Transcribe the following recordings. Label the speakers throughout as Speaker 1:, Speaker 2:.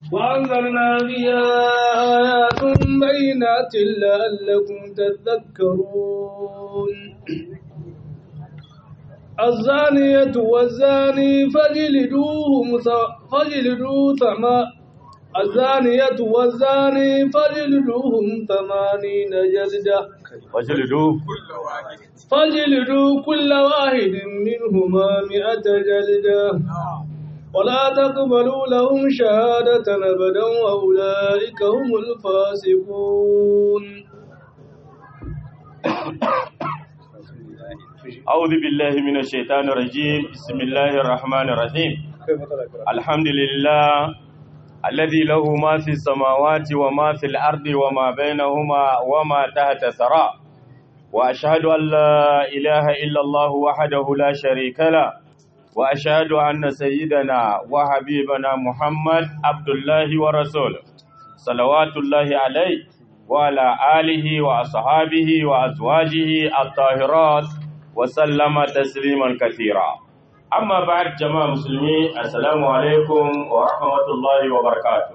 Speaker 1: وأنزلنا فيها آيات بينات لعلكم تذكرون الزانية والزاني فجلدوهم فجلدوا ثما الزانية والزاني فجلدوهم ثمانين جلدة
Speaker 2: وجلدوا
Speaker 1: فجلدوا كل واحد منهما مئة جلدة ولا تقبلوا لهم شهادة أبدا وأولئك هم الفاسقون
Speaker 2: أعوذ بالله من الشيطان الرجيم بسم الله الرحمن الرحيم الحمد لله الذي له ما في السماوات وما في الأرض وما بينهما وما تحت ثرى وأشهد أن لا إله إلا الله وحده لا شريك له وأشهد أن سيدنا وحبيبنا محمد عبد الله ورسوله صلوات الله عليه وعلى آله وأصحابه وأزواجه الطاهرات وسلم تسليما كثيرا أما بعد جماعة مسلمين السلام عليكم ورحمة الله وبركاته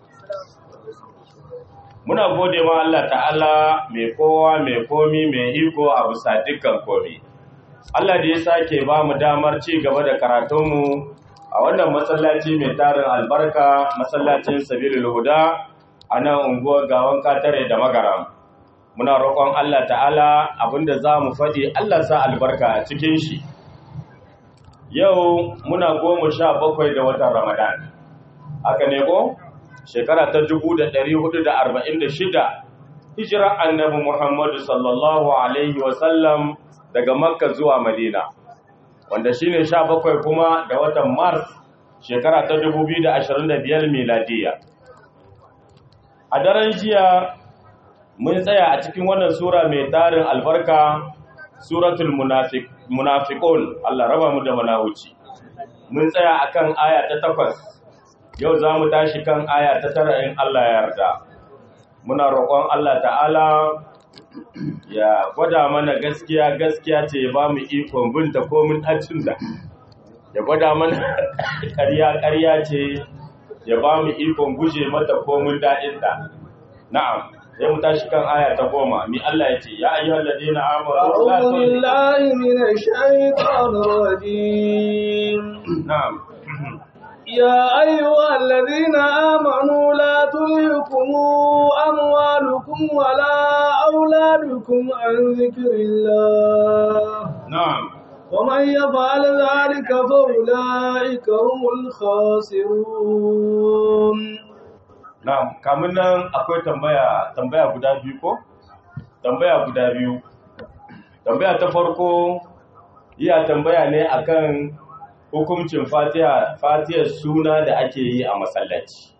Speaker 2: muna gode ma Allah ta'ala mai kowa mai komi mai iko a bisa dukkan komi Allah da ya sake ba mu damar ci gaba da karatunmu a wannan masallaci mai tarin albarka masallacin sabilul huda a nan unguwar gawan katare da magaram muna roƙon Allah ta'ala abinda za mu faɗi Allah sa albarka a cikin shi yau muna goma sha bakwai da watan ramadan haka ne ko shekara ta dubu da ɗari hudu da arba'in da shida hijira annabi muhammadu sallallahu alaihi wasallam daga makka zuwa madina wanda shine sha bakwai kuma da watan mars shekara ta dubu biyu da ashirin da biyar miladiya a daren jiya mun tsaya a cikin wannan sura mai tarin albarka suratul munafiqun Allah raba mu da manawuci mun tsaya akan aya ta takwas yau za mu tashi kan aya ta tara in Allah ya yarda muna roƙon Allah ta'ala ya gwada mana gaskiya gaskiya ce ya ba mu ikon binta komin ɗacin da ya gwada mana ƙarya ƙarya ce ya ba mu ikon guje mata komin daɗinta na'am sai mu tashi kan aya ta goma mi Allah ya ce ya ayyuhal ladina amanu la
Speaker 1: أعوذ بالله من الشيطان الرجيم
Speaker 2: na'am
Speaker 1: يا أيها الذين آمنوا لا تلهكم أموالكم ولا أولادكم عن ذكر الله
Speaker 2: na'am
Speaker 1: ومن يفعل ذلك فأولئك هم الخاسرون
Speaker 2: na'am kamun nan akwai tambaya tambaya guda biyu ko tambaya guda biyu tambaya ta farko iya tambaya ne akan hukuncin fatiha fatihar suna da ake yi a masallaci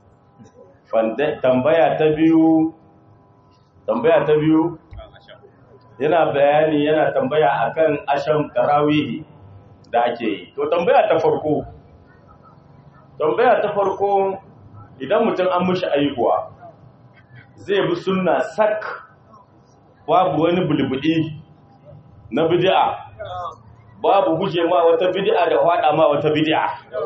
Speaker 2: Fanda- tambaya ta biyu tambaya ta biyu yana bayani yana tambaya akan asham tarawihi da ake yi to tambaya ta farko tambaya ta farko idan mutum an mushi aihuwa zai bi sunna sak babu wani bulbudi na bid'a babu guje ma wata bid'a da hada ma wata bid'a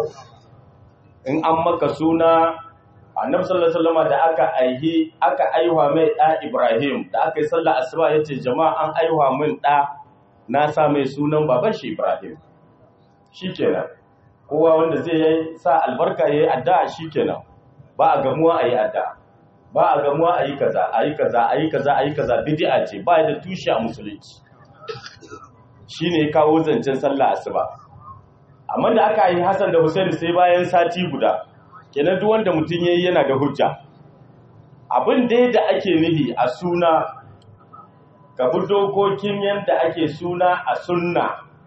Speaker 2: in an maka suna annabi sallallahu alaihi wasallam da aka aihi aka aihuwa mai da Ibrahim da aka yi sallar asuba yace jama'a an aihuwa min da na sa mai sunan baban shi Ibrahim shikenan kowa wanda zai yi sa albarka yayi addu'a shikenan ba a gamuwa ayi addu'a ba a gamuwa ayi kaza ayi kaza ayi kaza ayi kaza bid'a ce ba da tushe a musulunci shine kawo zancen sallah asuba amma da aka yi Hassan da Hussein sai bayan sati guda kenan duk wanda mutum yayi yana da hujja abin dai da ake nihi a suna ka bi dokokin yadda ake suna a sunna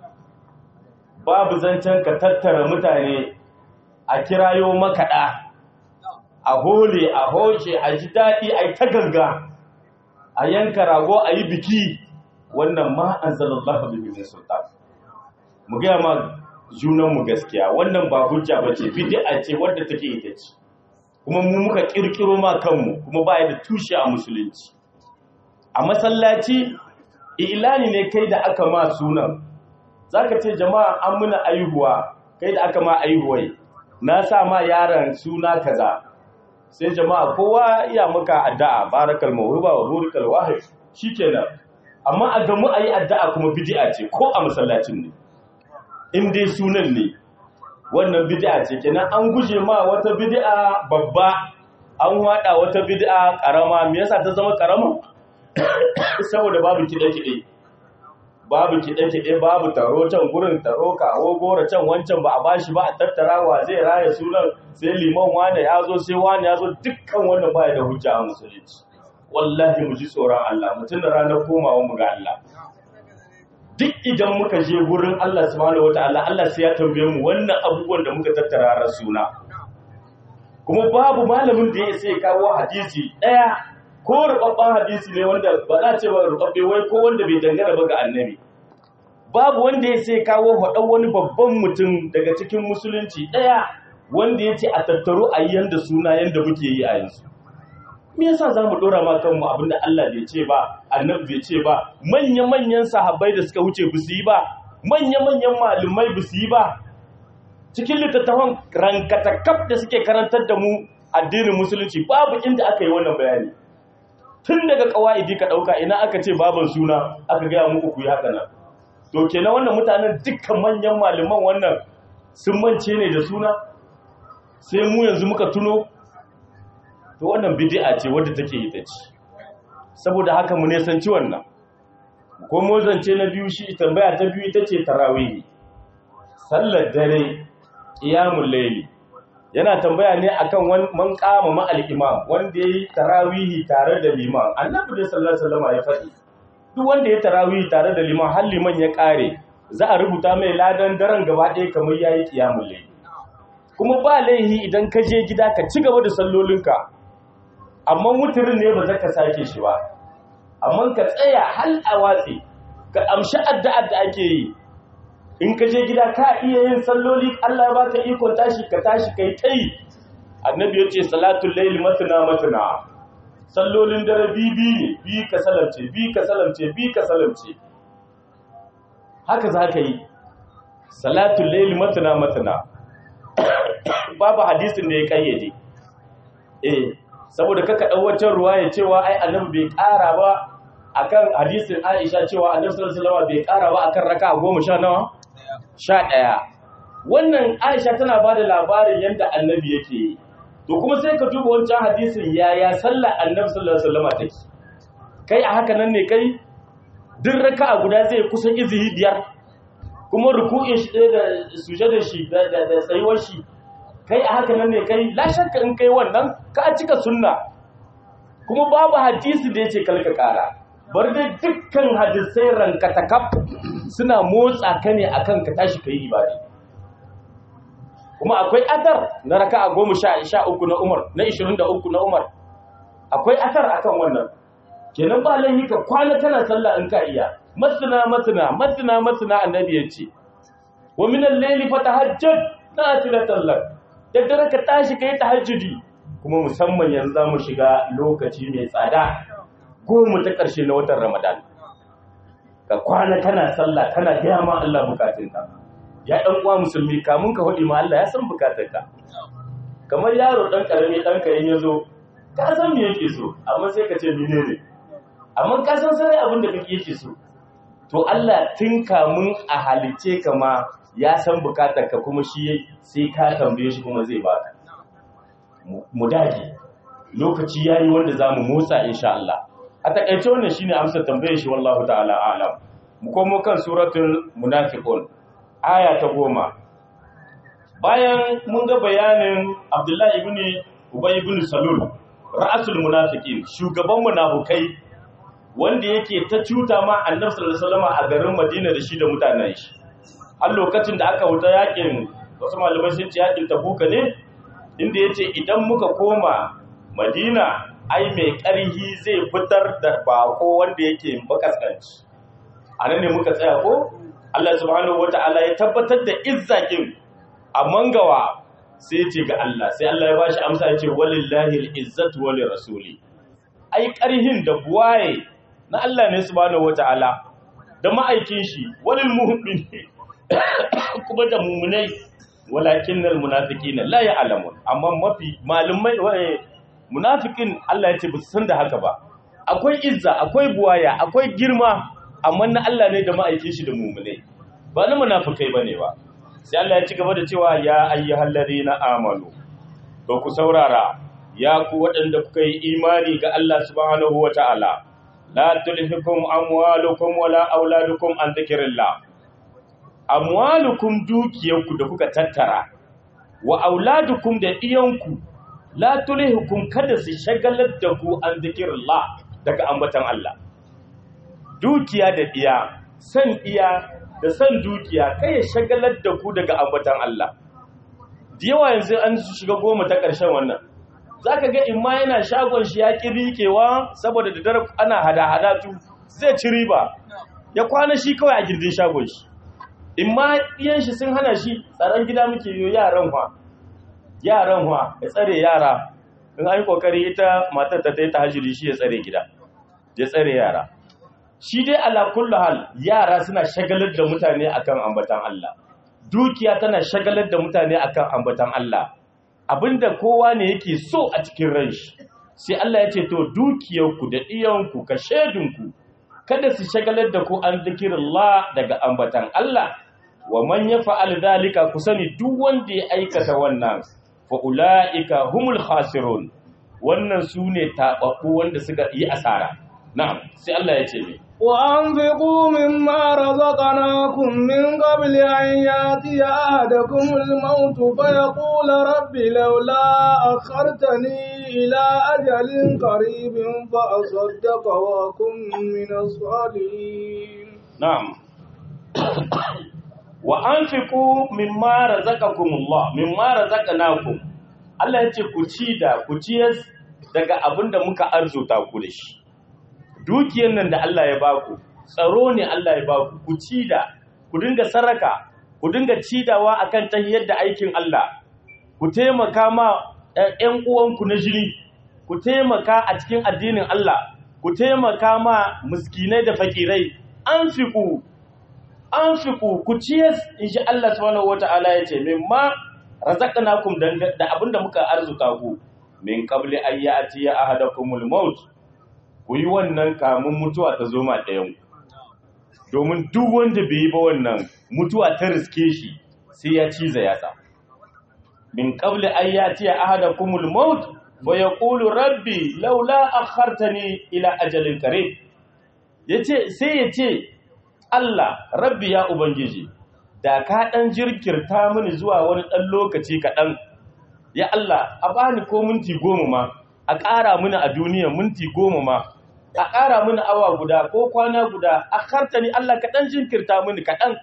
Speaker 2: babu zancen ka tattara mutane a kirayo makaɗa a hole a hoce a ji daɗi a yi ta ganga a yanka rago a yi biki wannan ma an zalallahu bihi min sultan mu gaya ma junanmu gaskiya wannan ba hujja ba ce bid'a ce wadda take ita ce kuma mu muka kirkiro ma kanmu kuma ba da tushe a musulunci a masallaci ilani ne kai da aka ma sunan zaka ce jama'a an muna aihuwa kai da aka ma aihuwai na sa ma yaron suna kaza sai jama'a kowa iya maka addu'a barakal mawhiba wa burikal wahid shikenan amma a gamu ayi addu'a kuma bid'a ce ko a masallacin ne in dai sunan ne wannan bid'a ce kenan an guje ma wata bid'a babba an hada wata bid'a karama me yasa ta zama karama saboda babu kide-kide babu kide-kide babu taro can gurin taro kawo gora can wancan ba a bashi ba a tattara wa zai raya sunan sai liman wane ya zo sai wane ya zo dukkan wannan baya da hujja a musulunci wallahi mu ji tsoron Allah mutum da ranar komawa mu ga Allah duk idan muka je gurin Allah subhanahu wataala Allah sai ya tambaye mu wannan abubuwan da muka tattara ran suna kuma babu malamin da ya sai kawo hadisi daya ko rubabban hadisi ne wanda ba za ce ba rubabbe wai ko wanda bai dangana ba ga annabi babu wanda ya sai kawo haɗan wani babban mutum daga cikin musulunci ɗaya wanda ya ce a tattaro a yi yanda suna yanda muke yi a yanzu me yasa za mu ɗora ma kanmu abinda Allah bai ce ba annabi bai ce ba manya-manyan sahabbai da suka wuce ba su yi ba manya-manyan malumai ba su yi ba cikin littattafan rankatakaf da suke karantar da mu addinin musulunci babu inda aka yi wannan bayani tun daga kawa'idi ka ɗauka ina aka ce baban suna aka gaya muku ku yi haka nan to kenan wannan mutanen dukkan manyan malaman wannan sun mance ne da suna sai mu yanzu muka tuno to wannan bid'a ce wadda take ita ce saboda haka mu ne san ci wannan ko mu zance na biyu shi tambaya ta biyu ita ce tarawih sallar dare qiyamul layli yana tambaya ne akan man kama ma al-imam wanda yayi tarawihi tare da liman annabi sallallahu alaihi wasallam ya faɗi duk wanda ya tarawihi tare da liman har liman ya kare za a rubuta mai ladan daren gaba ɗaya kamar yayi qiyamul layl kuma ba laihi idan ka je gida ka ci gaba da sallolinka amma wuturin ne ba za ka sake shi ba amma ka tsaya hal a watsi ka amshi addu'ar da ake yi in ka je gida ka iya yin salloli Allah ba ka ikon tashi ka tashi kai tai annabi yace salatul layl matna matna sallolin dare bibi ne bi ka salamce bi ka salamce bi ka salamce haka za ka yi salatul layl matna matna babu hadisin da ya kayyade eh saboda kaka dau wancan ruwaya cewa ai annabi bai ƙara ba akan hadisin Aisha cewa annabi sallallahu alaihi wasallam bai ƙara ba akan raka'a 10 nawa sha ɗaya wannan aisha tana ba da labarin yadda annabi yake yi to kuma sai ka duba wancan hadisin yaya sallar annabi sallallahu alaihi wasallam take kai a haka nan ne kai duk raka'a guda zai kusan izihi biyar kuma ruku'in shi da sujadar shi da da tsayuwar shi kai a haka nan ne kai la shakka in kai wannan ka cika sunna kuma babu hadisi da yace kalka kara bar dai dukkan hadisai rankatakaf suna motsa ka ne akan ka tashi ka yi ibadi kuma akwai athar na raka'a goma sha uku na umar na ishirin da uku na umar akwai athar akan wannan kenan ba laihi ka kwana tana sallah in ka iya masana masana masana masana annabi ya ce wa min al-layli fatahajjad nafilatan lak da dare ka tashi kai tahajjudi kuma musamman yanzu za mu shiga lokaci mai tsada goma ta ƙarshe na watan Ramadan. Ka kwana kana sallah kana gaya ma Allah bukatunka. Ya ɗan uwa musulmi kamun ka haɗi ma Allah ya san bukatunka. Kamar yaro ɗan ƙarami ɗan ka ya zo, ka san me yake so, amma sai ka ce mene ne. Amma ka san sarai abin da kake yake so. To Allah tun kamun a halice ka ma ya san bukatarka kuma shi sai ka tambaye shi kuma zai baka. Mu dage. Lokaci yayi wanda za mu motsa insha Allah. a takaice wannan shine amsar tambayar shi wallahu ta'ala a'lam mu komo kan suratul munafiqun aya ta goma bayan mun ga bayanin Abdullahi ibn Ubay ibn Salul ra'asul munafiqin shugaban munafukai wanda yake ta cuta ma Annabi sallallahu alaihi wasallam a garin Madina da shi da mutanen shi har lokacin da aka wuta yakin wasu malamai sun ce yakin Tabuka ne inda yace idan muka koma Madina ai mai ƙarhi zai fitar da bako wanda yake makaskanci a nan ne muka tsaya ko Allah subhanahu wata'ala ya tabbatar da izzakin a mangawa sai ce ga Allah sai Allah ya bashi amsa ya ce walillahi al-izzatu wa rasuli ai ƙarhin da buwaye na Allah ne subhanahu wata'ala da ma'aikin shi walil mu'min kuma da mu'minai walakinnal munafiqina la ya'lamun amma mafi malumai waye munafikin Allah ya ce ba su san da haka ba akwai izza akwai buwaya akwai girma amma na Allah ne da ma'aikin shi da mumune ba na munafikai bane ba sai Allah ya ci gaba da cewa ya ayyuhal ladina amanu to ku saurara ya ku waɗanda kuka yi imani ga Allah subhanahu wata'ala la tulhikum amwalukum wala auladukum an dhikrillah amwalukum dukiyarku da kuka tattara wa auladukum da iyanku la tulhikum kada su shagalar da ku an dhikrillah daga ambatan Allah dukiya da iya san iya da san dukiya kai ya shagalar da ku daga ambatan Allah da yawa yanzu an shiga goma ta ƙarshen wannan zaka ga in ma yana shagon shi ya ki rikewa saboda da dare ana hada-hada tu zai ci riba ya kwana shi kawai a gindin shagon shi in ma iyan shi sun hana shi tsaron gida muke yi yaran fa yaran fa ya tsare yara in an yi kokari ita matar ta ta hajiri shi ya tsare gida ya tsare yara shi dai ala kullu hal yara suna shagalar da mutane akan ambatan Allah dukiya tana shagalar da mutane akan ambatan Allah abinda kowa ne yake so a cikin ran shi sai Allah ya ce to dukiyarku da iyanku ka shedinku kada su shagalar da ku an zikirullah daga ambatan Allah wa man yaf'al dhalika ku sani duk wanda ya aikata wannan fa ulaika humul khasirun wannan sune tababbu wanda suka yi asara na'am sai Allah ya ce me
Speaker 1: وأنفقوا مما رزقناكم من قبل أن يأتي أحدكم الموت فيقول رب لولا أخرتني إلى أجل قريب فأصدق وأكن من الصالحين
Speaker 2: na'am wa anfiqu mimma razaqakumullah mimma razaqnakum Allah ya ce ku ci da ku ciyar daga abinda muka arzuta ku da shi dukiyar nan da Allah ya baku tsaro ne Allah ya baku ku ci da ku dinga saraka ku dinga cidawa akan tahiyar da aikin Allah ku taimaka ma ƴan uwanku na jini ku taimaka a cikin addinin Allah ku taimaka ma miskinai da fakirai anfiqu anfiqu ku ciyas insha Allah subhanahu wataala yace mimma razaqnakum da abinda muka arzuta ku min qabli ayyati ahadakumul maut ku yi wannan kamun mutuwa ta zo ma ɗayan domin duk wanda bai yi ba wannan mutuwa ta riske shi sai ya ciza yatsa min qabli ayyati ahadakumul maut wa yaqulu rabbi laula akhartani ila ajalin qarib yace sai yace Allah rabbi ya ubangiji da ka dan jirkirta mini zuwa wani dan lokaci kaɗan ya Allah a bani ko minti goma ma a ƙara mini a duniya minti goma ma a ƙara mini awa guda ko kwana guda a karta ni Allah kaɗan jinkirta mini kaɗan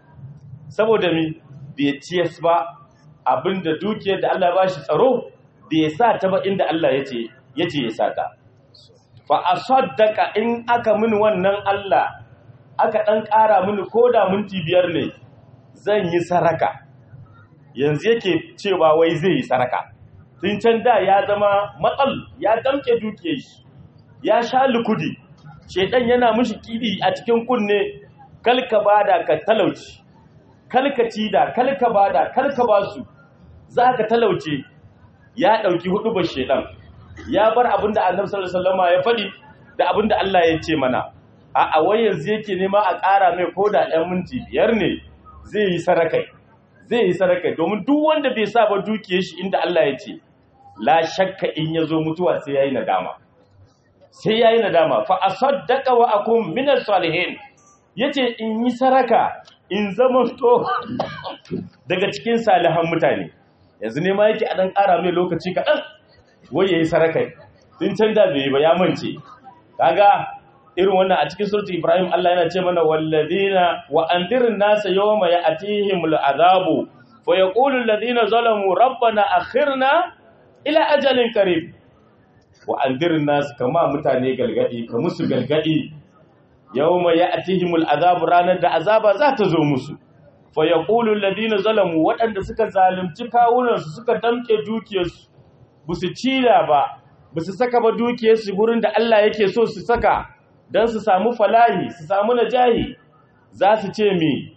Speaker 2: saboda mi bai ciyas ba abinda dukiyar da Allah ba shi tsaro bai sa ta ba inda Allah ya ce ya sa ta fa a saddaka in aka mini wannan Allah aka ɗan ƙara mini ko da minti biyar ne zan yi saraka yanzu yake cewa wai zai yi saraka tun can da ya zama matsal ya damke dukiyar shi ya sha lukudi shedan yana mishi kidi a cikin kunne kalka bada ka talauci kalka cida kalka bada kalka basu zaka talauce ya dauki hudu ba shedan ya bar abinda annabi sallallahu alaihi wasallam ya fadi da abinda Allah ya ce mana a a wai yanzu yake nema a ƙara mai koda ɗan minti biyar ne zai yi sarakai zai yi sarakai domin duk wanda bai sa ba dukiyar shi inda Allah ya ce la shakka in yazo mutuwa sai yayi nadama sai yayi nadama fa asaddaqa wa akum minas salihin yace in yi saraka in zama to daga cikin salihan mutane yanzu ne ma yake a dan ƙara mai lokaci kaɗan wai yayi saraka tun can da bai ba ya mance kaga irin wannan a cikin suratul ibrahim Allah yana ce mana walladina wa andirin nasa yawma ya'tihimul azabu fa yaqulu alladhina zalamu rabbana akhirna ila ajalin qarib wa andirin nasu kama mutane galgadi ka musu galgadi yawma ya'tihimul azabu ranar da azaba za ta zo musu fa yaqulu alladhina zalamu waɗanda suka zalunci kawunansu suka damke dukiyarsu busu cira ba busu saka ba dukiyarsu gurin da Allah yake so su saka dan su samu falahi su samu najahi za su ce mi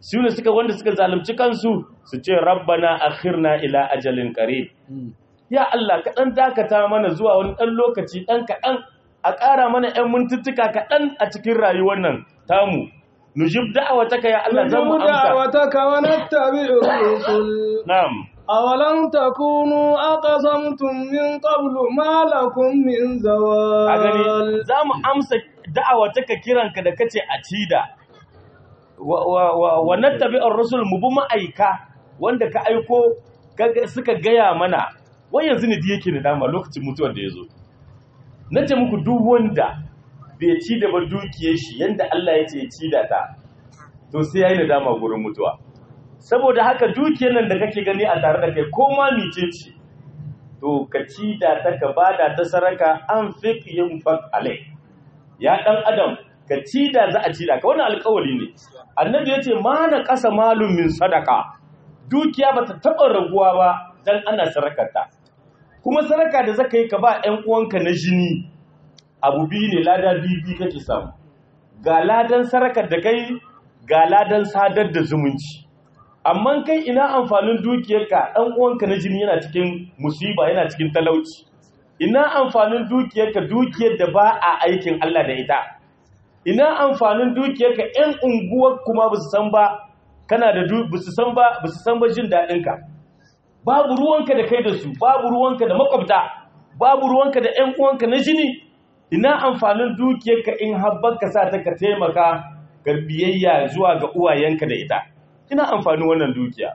Speaker 2: su ne suka wanda suka zalunci kansu su ce rabbana akhirna ila ajalin qarib ya Allah ka dan dakata mana zuwa wani dan lokaci dan kaɗan a ƙara mana ƴan mintuttuka kaɗan a cikin rayuwar nan tamu nujib da'awataka ya Allah za mu
Speaker 1: نجب
Speaker 2: amsa
Speaker 1: دعوتك ونتبع الرسل
Speaker 2: na'am
Speaker 1: أولم تكونوا أقسمتم من قبل ما لكم من
Speaker 2: a gani
Speaker 1: زوال
Speaker 2: za mu amsa da'awataka kiranka da kace a cida wa wa wa, wa nattabi'ur rusul mu bi ma'aika wanda ka aiko kaga- suka gaya mana wai yanzu ne da yake da dama lokacin mutuwar da ya zo na ce muku duk wanda bai ci da ba dukiyar shi yanda Allah ya ce ya ci da ta to sai yayi nadama gurin mutuwa saboda haka dukiyar nan da kake gani a tare da kai ko ma mice ce to ka ci da ta ka bada ta saraka an fik yin fak alai ya dan adam ka ci da za a ci da ka wannan alƙawari ne annabi ya ce ma na ƙasa malum min sadaka dukiya ba ta taɓa raguwa ba dan ana sarakarta kuma saraka da zaka yi ka ba ƴan uwanka na jini abu biyu ne lada biyu biyu kake samu ga ladan sarakar da kai ga ladan sadar da zumunci amma kai ina amfanin dukiyarka ɗan uwanka na jini yana cikin musiba yana cikin talauci ina amfanin dukiyarka dukiyar da ba a aikin Allah da ita ina amfanin dukiyarka ƴan unguwar kuma ba su san ba kana da ba su san ba ba su san ba jin daɗinka babu ruwanka da kai da su babu ruwanka da makwabta babu ruwanka da ƴan uwanka na jini ina amfanin dukiyarka in habbanka sa ta ka taimaka ga biyayya zuwa ga uwayenka da ita ina amfanin wannan dukiya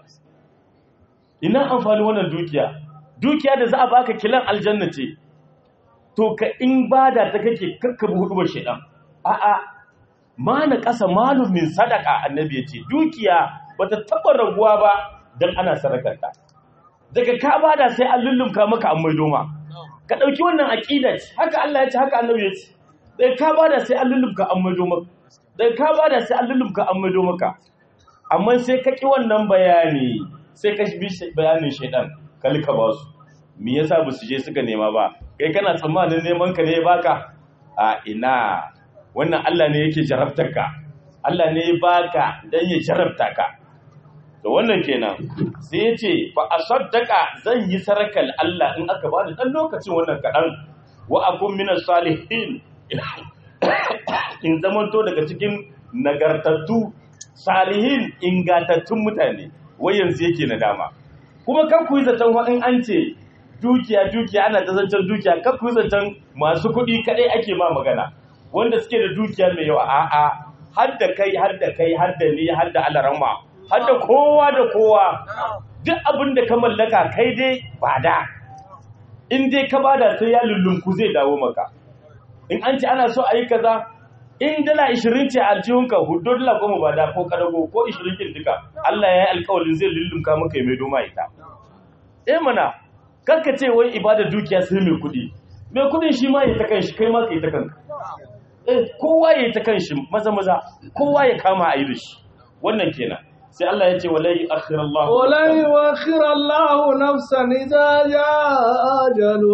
Speaker 2: ina amfanin wannan dukiya dukiya da za a baka kilan aljanna ce to ka in bada ta kake karkabi hudubar shedan a'a ma na kasa malum min sadaka annabi ya ce dukiya bata taba raguwa ba dan ana sadakarta daga ka bada sai an lullumka maka an maido ma ka dauki wannan aqida ce haka Allah ya ce haka annabi ya ce daga ka bada sai an lullumka an maido maka daga ka bada sai an lullumka an maido maka amma sai ka ƙi wannan bayani sai ka bi bayanin shaidan kalka ba su me yasa ba su je suka nema ba kai kana tsammanin neman ka ne ya baka a ina wannan Allah ne yake jarabtar ka Allah ne ya baka dan ya jarabta ka to wannan kenan sai ya ce fa asaddaka zan yi sarakal Allah in aka bani dan lokacin wannan kadan wa akun minas salihin in zamanto daga cikin nagartattu salihin ingantattun mutane wai yanzu yake nadama kuma kan ku yi zaton in an ce dukiya dukiya ana ta zancen dukiya kan ku yi zaton masu kuɗi kaɗai ake ma magana wanda suke da dukiya mai yawa a'a har da kai har da kai har da ni har da alarama har da kowa da kowa duk abin da ka mallaka kai dai bada in dai ka bada sai ya lullunku zai dawo maka in an ce ana so a yi kaza in dala 20 ce aljihunka hudu dala goma ba da ko kadago ko 20 kin duka Allah ya yi alƙawarin zai lullumka maka mai doma ita eh mana karka ce wai ibada dukiya sai mai kuɗi mai kuɗin shi ma ya ta kanshi kai ma ka yi ta kanka eh kowa ya yi ta kanshi maza maza kowa ya kama a yi da shi wannan kenan sai Allah ya ce wala yu'akhir Allah
Speaker 1: wala yu'akhir Allah nafsan idza jaa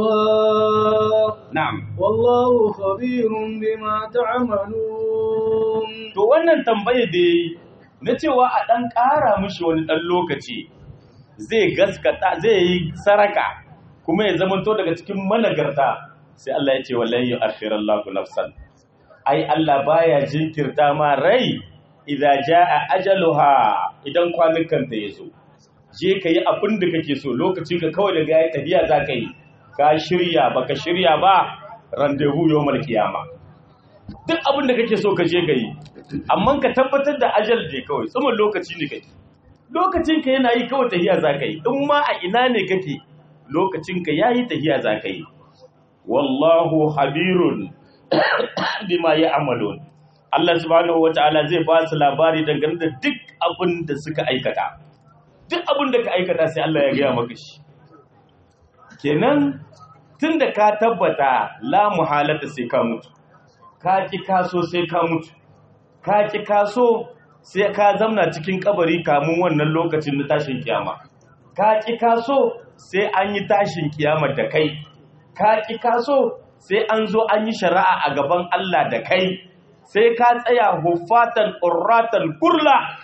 Speaker 1: ajaluha
Speaker 2: na'am
Speaker 1: wallahu khabirun bima ta'malun
Speaker 2: to wannan tambaye da yayi na cewa a dan ƙara mishi wani dan lokaci zai gaskata zai yi saraka kuma ya zamanto daga cikin managarta sai Allah ya ce wallahi yu'akhirallahu nafsan ai Allah baya jinkirta ma rai idza jaa ajaluha idan kwanukan ta yazo je ka yi abin da kake so lokacin ka kawai daga ya tafiya za ka yi ka shirya baka shirya ba randevu yawmal kiyama duk abin da kake so ka je ka yi amma ka tabbatar da ajal ne kawai tsaman lokaci ne kake lokacin ka yana yi kawai tahiya za ka yi in ma a ina ne kake lokacin ka yayi tahiya za ka yi wallahu habirun bima ya'malun Allah subhanahu wataala zai ba su labari dangane da duk abin da suka aikata duk abin da ka aikata sai Allah ya gaya maka shi kenan tunda ka tabbata la muhalata sai ka mutu ka ki kaso sai ka mutu ka ki kaso sai ka zamna cikin kabari kamun wannan lokacin na tashin kiyama ka ki kaso sai an yi tashin kiyama da kai ka ki kaso sai an zo an yi shari'a a gaban Allah da kai sai ka tsaya hufatan urratan kurla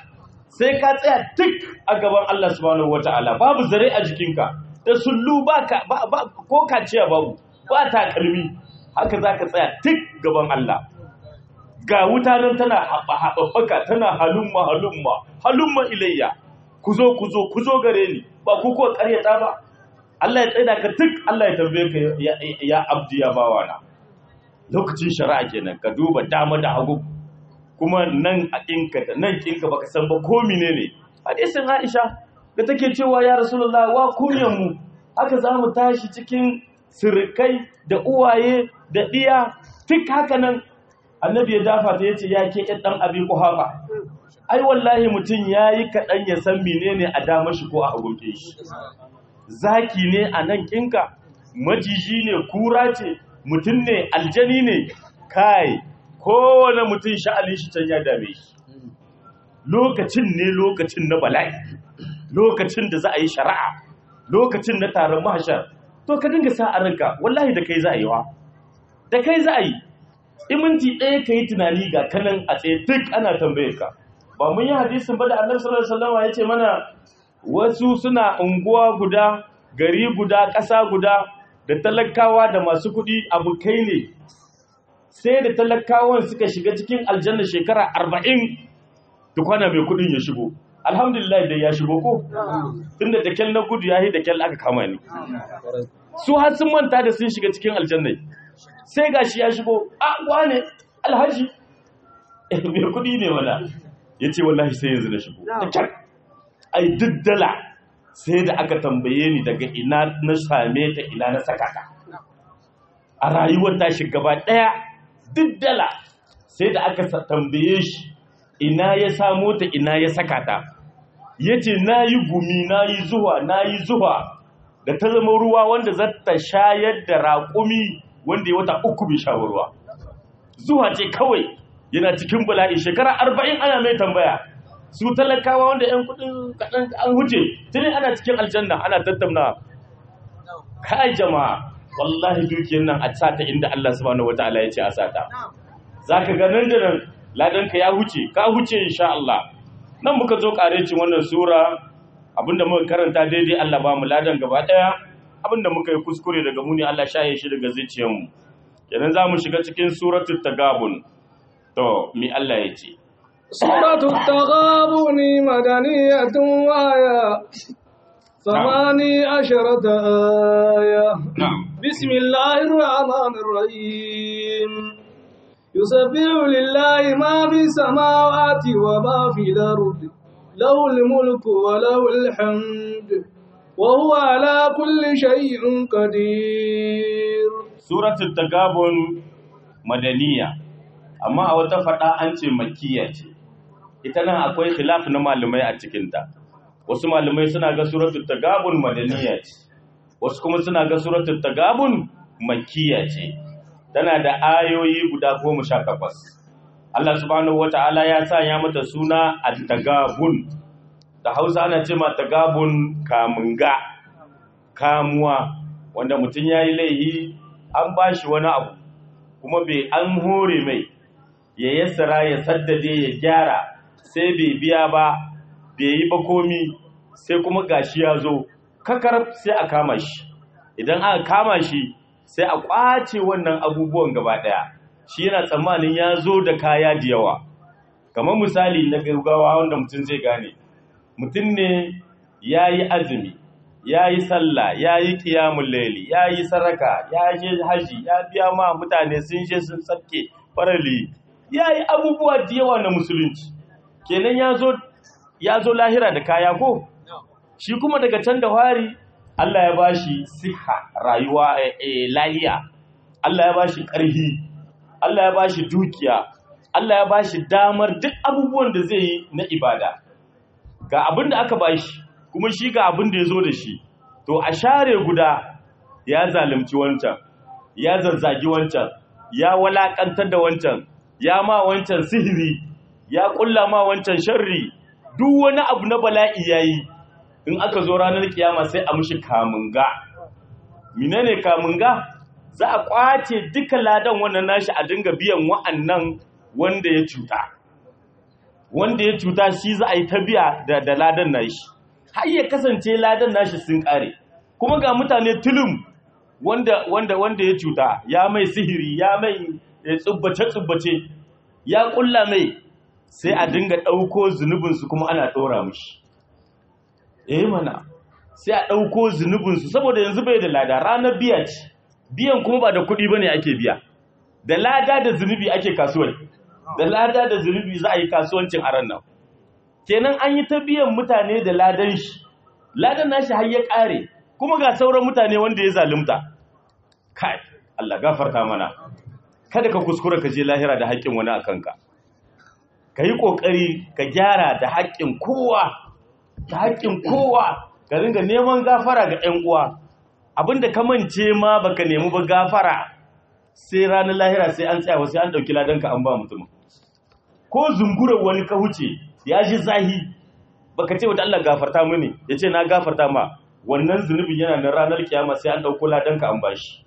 Speaker 2: sai ka tsaya duk a gaban Allah subhanahu wata'ala babu zare a jikinka da sullu ba ka ba, ba ko kaciya babu ba takalmi haka zaka tsaya duk gaban Allah ga wuta nan tana haɓaɓɓaka tana halumma halumma halumma ilayya ku zo ku zo ku zo gare ni ba ku ko ƙaryata ba Allah ya tsaida ka duk Allah ya tambaye ka ya, ya abdi ya bawana lokacin shari'a kenan ka duba dama da hagu kuma nan a kinka da nan kinka baka san ba ko menene hadisin Aisha da take cewa ya Rasulullah wa kunyan mu haka zamu tashi cikin sirkai da uwaye da diya duk haka nan annabi ya dafa ta yace ya ke dan abi kuhafa ai wallahi mutun yayi kadan ya san menene a dama shi ko a hagunke shi zaki ne a nan kinka majiji ne kura ce mutum ne aljani ne kai kowane mutum sha'alin shi can ya dame shi lokacin ne lokacin na bala'i lokacin da za a yi shari'a lokacin na taron mahashar to ka dinga sa a ranka wallahi da kai za a yi wa da kai za a yi iminti ɗaya ka yi tunani ga kanan a tsaye duk ana tambaye ka ba mun yi hadisin ba da annabi sallallahu alaihi wasallam ya ce mana wasu suna unguwa guda gari guda ƙasa guda da talakawa da masu kuɗi abokai ne sai da talakawan suka shiga cikin aljanna shekara arba'in kwana mai kuɗin ya shigo alhamdulillah da ya shigo ko tunda da kyal na gudu ya yi da kyal aka kama ni su har sun manta da sun shiga cikin aljanna sai gashi ya shigo a wane alhaji mai kuɗi ne wala ya ce wallahi sai yanzu na shigo da kyal ai duk dala sai da aka tambaye ni daga ina na same ta ina na saka ta a rayuwar tashi gaba daya duk dala sai da aka tambaye shi ina ya samo ta ina ya saka ta yace nayi gumi nayi zuwa nayi zuwa da ta zama ruwa wanda za ta shayar da raƙumi wanda ya wata uku bai sha ruwa zuwa ce kawai yana cikin bala'i shekara arba'in ana mai tambaya su talakawa wanda 'yan kudin kaɗan an huce tuni ana cikin aljanna ana tattauna kai jama'a wallahi dukiyar nan a sata inda Allah subhanahu wataala ya ce a sata zaka ga nan da nan ladan ka ya huce ka huce insha Allah nan muka zo karecin wannan sura abinda muka karanta daidai Allah ba mu ladan gaba daya abinda muka yi kuskure daga mu ne Allah shaye shi daga zuciyar mu kenan zamu shiga cikin suratul tagabun to mi Allah ya ce
Speaker 1: سورة التغابن مدنية وآية ثماني عشرة آية
Speaker 2: na'am
Speaker 1: بسم الله الرحمن الرحيم يسبح لله ما في السماوات وما في الأرض له الملك وله الحمد وهو على كل شيء قدير
Speaker 2: suratul tagabun madaniya amma a wata fada an ce makkiya ce ita nan akwai khilaf na malamai a cikinta wasu malamai suna ga suratul tagabun madaniya ce wasu kuma suna ga suratul tagabun makkiya ce tana da ayoyi guda goma sha takwas Allah subhanahu wata'ala ya sanya mata suna at-tagabun da Hausa ana ce ma tagabun kamunga kamuwa wanda mutum yayi laihi an bashi wani abu kuma bai an hore mai ya yassara ya saddade ya gyara sai bai biya ba bai yi ba komi sai kuma gashi ya zo kakar sai a kama shi idan aka kama shi sai a kwace wannan abubuwan gaba daya shi yana tsammanin ya zo da kaya da yawa kamar misali na gaggawa wanda mutum zai gane mutum ne ya yi azumi ya yi sallah ya yi ƙiyamun laili ya yi saraka ya je haji ya biya ma mutane sun je sun tsabke farali ya yi abubuwa da yawa na musulunci kenan ya zo lahira da kaya ko shi kuma daga can da wari Allah ya bashi siha rayuwa lahiya Allah ya bashi ƙarfi Allah ya bashi dukiya Allah ya bashi damar duk abubuwan da zai yi na ibada ga abin da aka bashi kuma shi ga abin da ya zo da shi to a share guda ya zalimci wancan ya zazzagi wancan ya walakantar da wancan ya ma wancan sihiri ya kulla ma wancan sharri duk wani abu na bala'i yayi in aka zo ranar kiyama sai a mushi kamunga menene kamunga za a kwace duka ladan wannan nashi a dinga biyan wa'annan wanda ya cuta wanda ya cuta shi za a yi ta biya da, da ladan nashi har ya kasance ladan nashi sun kare kuma ga mutane tulum wanda wanda wanda ya cuta ya mai sihiri ya mai tsubbace tsubbace ya kulla mai sai a dinga ɗauko zunubinsu kuma ana ɗora mushi eh mana sai a ɗauko zunubinsu saboda yanzu bai da lada ranar biya ce biyan kuma ba da kuɗi ba ne ake biya da lada da zunubi ake kasuwai da lada da zunubi za a yi kasuwancin a nan kenan an yi ta biyan mutane da ladan shi ladan nashi har ya ƙare kuma ga sauran mutane wanda ya zalunta kai Allah gafarta mana kada ka kuskura ka je lahira da haƙƙin wani a kanka ka yi ƙoƙari ka gyara da haƙƙin kowa da haƙƙin kowa ka ringa neman gafara ga 'yan uwa abinda ka mance ma baka nemi ba gafara sai ranar lahira sai an tsaya sai an ɗauki ladanka an ba mutum ko zungurar wani ka huce ya ji zahi baka ce wata Allah gafarta mini ya ce na gafarta ma wannan zunubin yana nan ranar kiyama sai an ɗauko ladanka an ba shi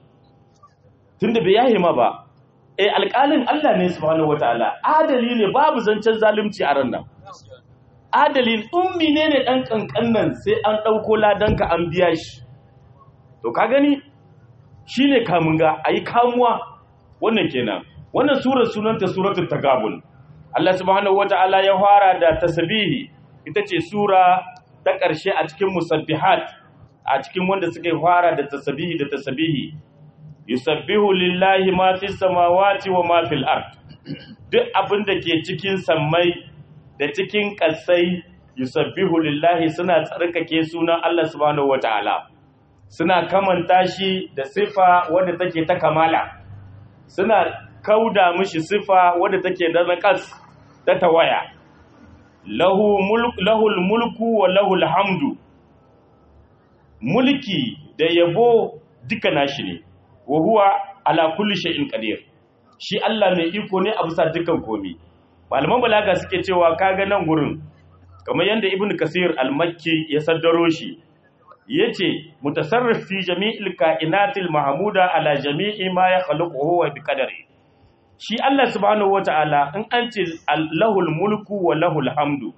Speaker 2: tunda bai yahe ma ba eh alƙalin Allah ne subhanahu wataala adali ne babu zancen zalunci a ran nan adalin ummi ne ne ɗan ƙanƙan nan sai an ɗauko ladanka an biya shi to ka gani shi ne kamun ga a yi kamuwa wannan kenan wannan surar sunanta suratul tagabun Allah subhanahu wa ta'ala ya fara da tasbihi ita ce sura ta ƙarshe a cikin musabbihat a cikin wanda suka fara da tasbihi da tasbihi yusabbihu lillahi ma fis samawati wa ma fil ard duk abin da ke cikin sammai da cikin ƙasai yusabbihu lillahi suna tsarkake sunan Allah subhanahu wataala suna kamanta shi da sifa wadda take ta kamala suna kauda mishi sifa wadda take da naqas ta tawaya lahu mulk lahul mulku wa lahul hamdu mulki da yabo duka nashi ne wa huwa ala kulli shay'in qadir shi Allah mai iko ne a bisa dukkan komai malaman balaga suke cewa kaga nan gurin kamar yadda ibnu kasir al-makki ya saddaro shi yace mutasarrif fi jami'il kainatil mahmuda ala jami'i ma yakhluquhu wa biqadari shi Allah subhanahu wata'ala in an ce lahul mulku wa lahul hamdu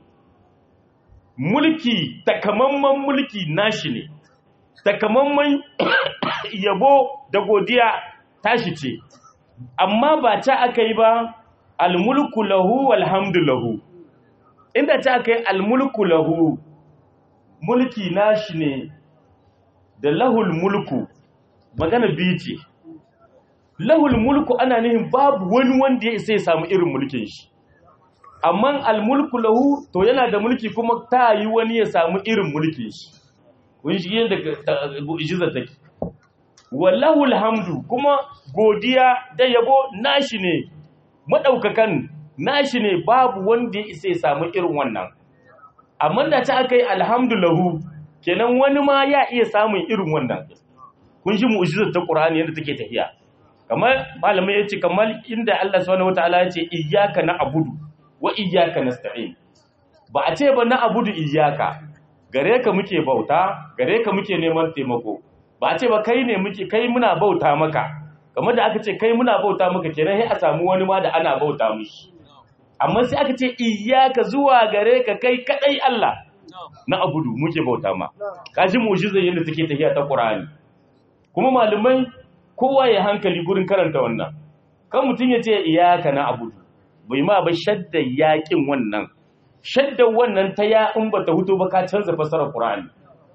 Speaker 2: mulki takamamman mulki nashi ne takamamman yabo da godiya tashi ce amma ba ta aka yi ba almulku lahu walhamdu lahu inda ta kai almulku lahu mulki nashi ne da lahul mulku magana biyu ce lahul mulku ana nihin babu wani wanda ya isa ya samu irin mulkin shi amma almulku lahu to yana da mulki kuma ta yi wani ya samu irin mulkin shi kun shi yadda ijizar take wallahul hamdu kuma godiya da yabo nashi ne madaukakan nashi ne babu wanda ya isa ya samu irin wannan amma da ta aka yi alhamdulahu kenan wani ma ya iya samun irin wannan kun shi mu'jizar ta Qur'ani yadda take tafiya kamar malamai yace kamar inda Allah subhanahu wataala yace iyyaka na'budu wa iyyaka nasta'in ba a ce ba na'budu iyyaka gare ka muke bauta gare ka muke neman taimako ba a ce ba kai ne muke kai muna bauta maka kamar da aka ce kai muna bauta maka kenan sai a samu wani ma da ana bauta mishi amma sai aka ce iyyaka zuwa gare ka kai kadai Allah na abudu muke bauta ma kaji mu'jizar yadda take tafiya ta Qur'ani kuma malamai kowa ya hankali gurin karanta wannan kan mutum ya ce iyyaka na abudu bai ma ba shadda yakin wannan shadda wannan ta ya in bata huto ba ka canza fasarar Qur'ani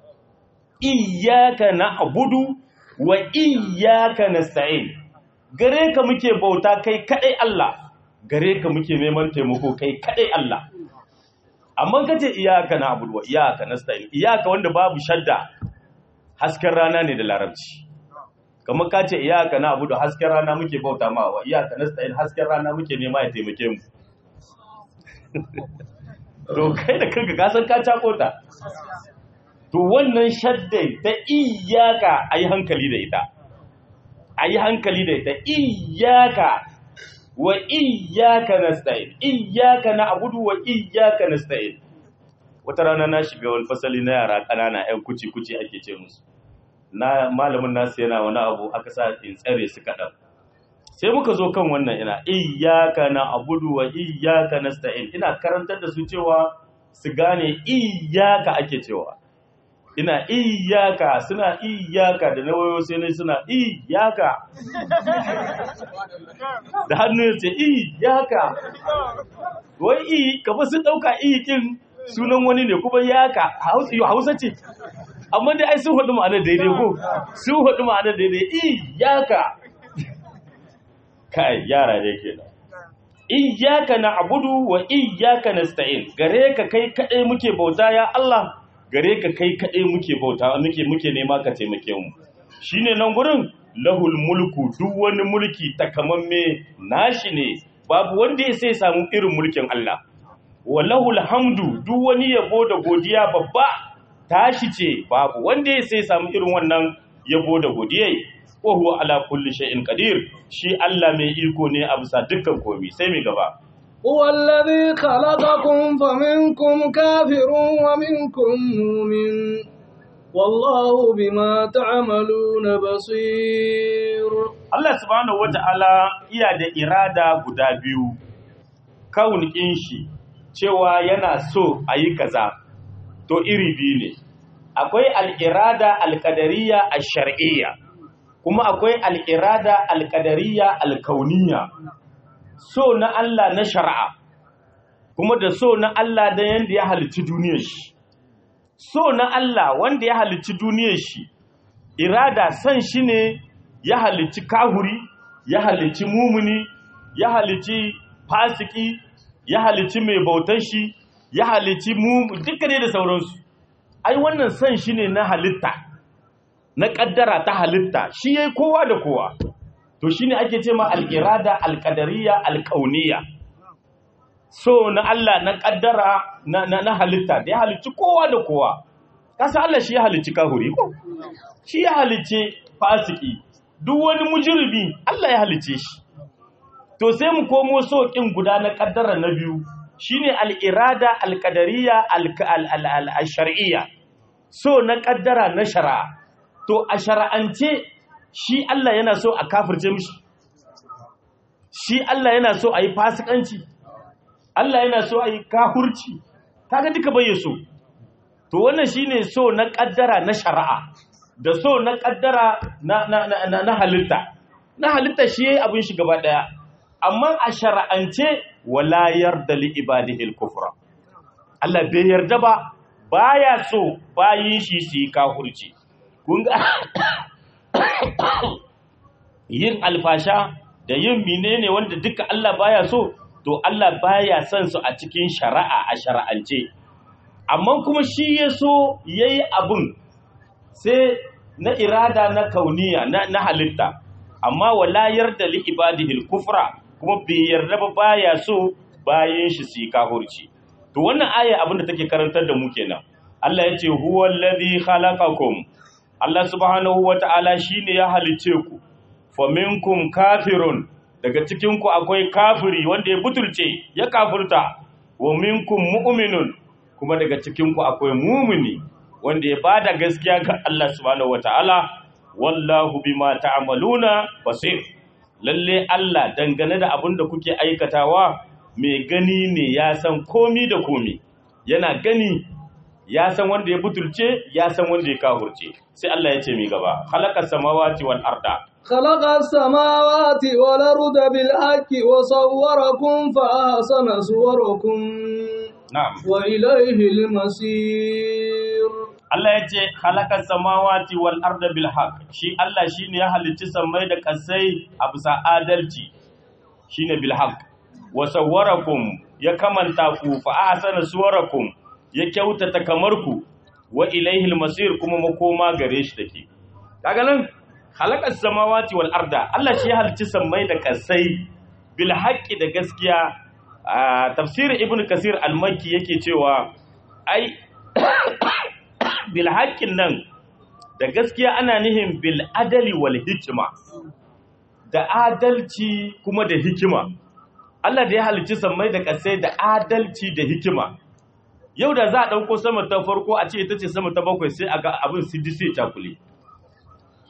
Speaker 2: iyyaka na abudu wa iyyaka nasta'in gare ka muke bauta kai kadai Allah gare ka muke neman taimako kai kadai Allah amma kace iyaka na abudu wa iyaka nasta'in iyaka wanda babu shadda hasken rana ne da larabci kamar kace iyaka na abudu hasken rana muke bauta ma wa iyaka nasta'in hasken rana muke nema ya taimake mu to kai da kanka ka san ka cakota to wannan shadda ta iyaka ayi hankali da ita ayi hankali da ita iyaka wa iyyaka nasta'in iyyaka na'budu wa iyyaka nasta'in wata rana na shiga wani fasali na yara kanana ƴan kuci kuci ake ce musu na malamin nasu yana wani abu aka sa in tsare su kadan sai muka zo kan wannan ina iyyaka na'budu wa iyyaka nasta'in ina karantar da su cewa su gane iyyaka ake cewa ina iyyaka suna iyyaka da nawayo sai ne suna iyyaka da hannu ya ce iyyaka wai i kafa sun dauka iyin sunan wani ne kuma yaka hausa ce amma dai ai sun hudu ma'anar daidai ko sun hudu ma'anar daidai iyaka kai yara ne ke nan iyaka na abudu wa iyaka na sta'in gare ka kai kaɗai muke bauta ya Allah gare ka kai kaɗai muke bauta muke muke nema ka taimake mu shine nan gurin lahul mulku duk wani mulki takamamme nashi ne babu wanda ya sai samu irin mulkin Allah wa lahul hamdu duk wani yabo da godiya babba tashi ce babu wanda ya sai samu irin wannan yabo da godiyai wa huwa ala kulli shay'in qadir shi Allah mai iko ne a bisa dukkan komai sai mai gaba
Speaker 1: هو الذي خلقكم فمنكم كافر ومنكم مؤمن والله بما تعملون بصير
Speaker 2: Allah subhanahu wata'ala iya da irada guda biyu kaunikin shi cewa yana so a yi kaza to iri biyu ne akwai al'irada alƙadariya a shar'iyya kuma akwai al'irada alƙadariya alkauniya so na Allah na shari'a kuma da so na Allah da yanda ya halicci duniyar shi so na Allah wanda ya halicci duniyar shi irada san shi ne ya halicci kahuri ya halicci mumuni ya halicci fasiki ya halicci mai bautan shi ya halicci mu duka ne da sauransu ai wannan san shi ne na halitta na kaddara ta halitta shi yayi kowa da kowa to shine ake ce ma al-irada al-qadariyya al-kauniyya so na Allah na kaddara na, na, na halitta da ya halicci kowa da kowa kasa Allah shi ya halicci kahuri ko shi ya halicci fasiki duk wani mujribi Allah ya halicce shi to sai mu komo so kin guda na kaddara na biyu shine al-irada al-qadariyya al-shar'iyya so na kaddara na shari'a to a shara'ance shi Allah yana so a kafirce mishi shi Allah yana so a yi fasikanci Allah yana so a yi kahurci kaga duka bai so to wannan shine so na kaddara na shari'a da so na kaddara na na na, na halitta na halitta shi yayi abin shi gaba daya amma a shara'ance wala yarda li ibadihi al-kufra Allah bai yarda ba baya so bayin shi su yi kahurci kun ga yin alfasha da yin menene wanda duka Allah baya so to Allah baya son su a cikin shari'a a shari'ance amma kuma shi ya so yayi abun sai na irada na kauniya na, na halitta amma wala yarda li ibadihi kufra kuma bai yarda ba baya so bayan shi su yi kahurci to wannan aya abin da take karantar da mu kenan Allah ya ce huwa allazi khalaqakum Allah subhanahu wata'ala shine ya halice ku faminkum kafirun daga cikin ku akwai kafiri wanda ya butulce ya kafirta wa minkum mu'minun kuma daga cikin ku akwai mumini wanda ya bada gaskiya ga Allah subhanahu wata'ala wallahu bima ta'maluna basir lalle Allah dangane da abin da kuke aikatawa mai gani ne ya san komi da komi yana gani ya san wanda ya butulce ya san wanda ya kahurce sai Allah ya ce mi gaba khalaqas samawati wal arda
Speaker 1: خلق السماوات والأرض بالحق وصوركم فأحسن صوركم
Speaker 2: na'am
Speaker 1: وإليه المصير
Speaker 2: Allah ya ce khalaqas samawati wal arda bil haqq shi Allah shine ya halicci sammai da kasai a bisa adalci shine bil haqq wa sawwarakum ya kamanta ku fa ahsana suwarakum ya kyautata kamar ku wa ilaihil masir kuma makoma gare shi take kaga nan khalaqas samawati wal arda Allah shi ya halicci sammai da kasai bil haqqi da gaskiya a tafsir ibnu kasir al-makki yake cewa ai bil haqqin nan da gaskiya ana nihin bil adali wal hikma da adalci kuma da hikima Allah da ya halicci sammai da kasai da adalci da hikima yau da za a ɗauko sama ta farko a ce ita ce sama ta bakwai sai a ga abin siddi sai cakule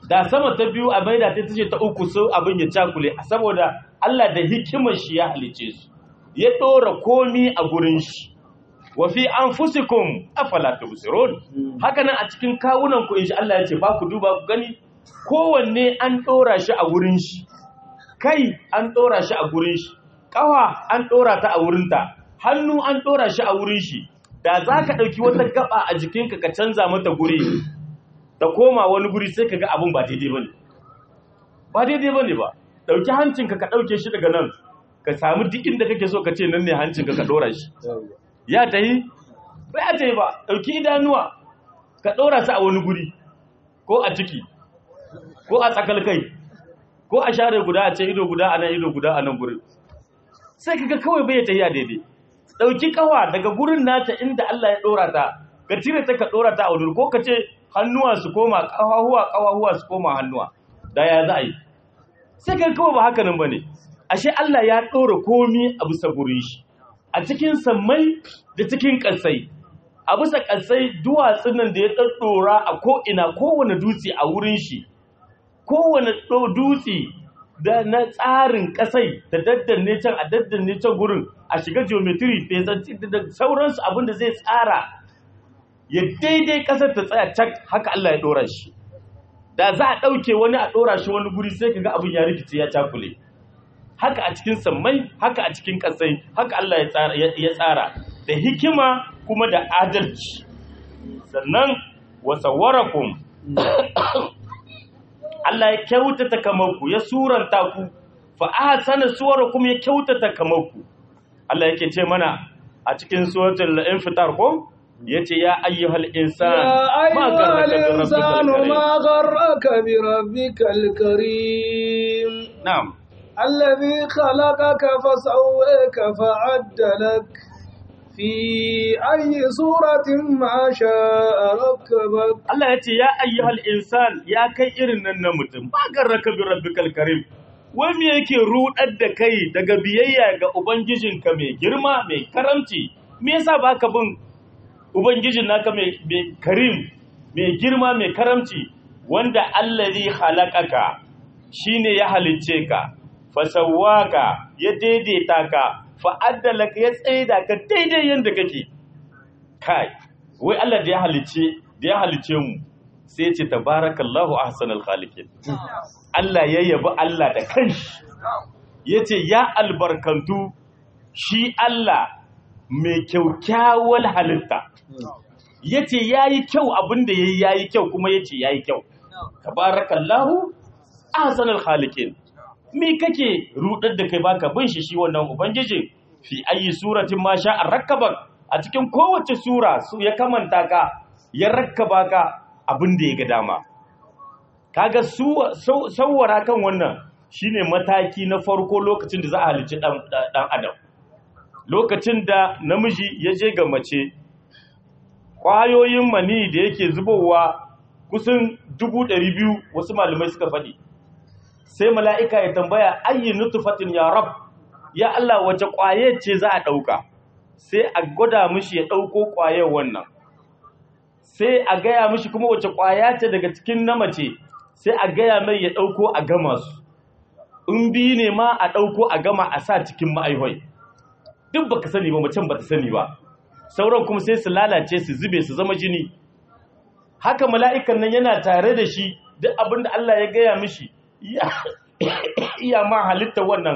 Speaker 2: da sama ta biyu a maida ta ce ta uku so abin ya cakule saboda Allah da hikimar shi ya halice su ya ɗora komi a gurin shi wa fi anfusikum afala tubsirun haka nan a cikin kawunan ku insha Allah ya ce ba ku duba ku gani kowanne an ɗora shi a gurin shi kai an ɗora shi a gurin shi ƙawa an ɗora ta a wurinta hannu an ɗora shi a wurin shi da za ka ɗauki wata gaba a jikinka ka canza mata guri ta koma wani guri sai ka ga abin ba daidai ba ne ba daidai ba ne ba ɗauki hancinka ka ɗauke shi daga nan ka samu duk inda kake so ka ce nan ne hancinka ka ɗora shi ya ta yi ba ya ta yi ba ɗauki idanuwa ka ɗora su a wani guri ko a ciki ko a tsakal kai ko a share guda a ce ido guda a nan ido guda a nan gurin sai kaga kawai bai ta a daidai dauki kawa daga gurin nata inda Allah ya dora ta ka cire ta ka dora ta a wurin ko ka ce hannuwa su koma kawahuwa kawahuwa su koma hannuwa da ya za a yi sai kaga kawai ba haka nan bane ashe Allah ya dora komi a bisa gurin shi a cikin sammai da cikin kasai a bisa kasai duwatsun nan da ya daddora a ko ina kowane dutse a wurin shi kowane dutse da na tsarin kasai da daddanne can a daddanne can gurin a shiga geometry da sauransu abinda zai tsara ya daidai kasar ta tsaya cak haka Allah ya dora shi da za a ɗauke wani a dora shi wani guri sai kaga abin ya rikice ya cakule haka a cikin sammai haka a cikin kasai haka Allah ya tsara da hikima kuma da adalci sannan wasawwarakum Allah ya kyautata kamarku ya suranta ku fa ahsana suwarakum ya kyautata kamarku Allah yake ce mana a cikin suratul infitar ko yace ya ayyuhal insan
Speaker 1: ma garraka insanu ma garraka bi rabbikal karim
Speaker 2: na'am
Speaker 1: alladhi khalaqaka fasawwaka fa'addalak fi ayi suratin ma sha'a rakkabak
Speaker 2: Allah yace ya ayyuhal insan ya kai irin nan na mutum ba garraka bi rabbikal karim wai me yake rudar da kai daga biyayya ga ubangijinka mai girma mai karamci me yasa baka bin ubangijin naka mai karim mai girma mai karamci wanda allazi khalaqaka shine ya halicce ka fasawwaka ya daidaita ka fa'addalaka ya tsaida ka daidai yanda kake kai wai Allah da ya halicce da ya halicce mu sai ya ce tabarakallahu ahsanul khaliqin Allah ya yabi Allah da kanshi ya ce ya albarkantu shi Allah mai kyaukyawar halitta ya ce ya yi kyau abinda ya yi ya yi kyau kuma ya ce ya yi kyau tabarakallahu ahsanul khaliqin me kake rudar da kai baka bin shi shi wannan ubangiji fi ayi suratin ma sha rakkabak a cikin kowace sura su ya kamanta ka ya rakkaba ka abinda ya ga dama kaga sauwara kan wannan shine mataki na farko lokacin da za a halicci dan adam lokacin da namiji ya je ga mace kwayoyin mani da yake zubowa kusan biyu wasu malamai suka faɗi sai mala'ika ya tambaya ayyi nutfatin ya rab ya Allah wace kwaye ce za a ɗauka sai a gwada mishi ya ɗauko kwayar wannan sai a gaya mishi kuma wace kwaya ce daga cikin na mace sai a gaya mai ya ɗauko a gama su in biyu ne ma a ɗauko a gama a sa cikin ma'aihoi duk ba ka sani ba macen ba ta sani ba sauran kuma sai su lalace su zube su zama jini haka mala'ikan nan yana tare da shi duk abin da Allah ya gaya mishi iya ma halitta wannan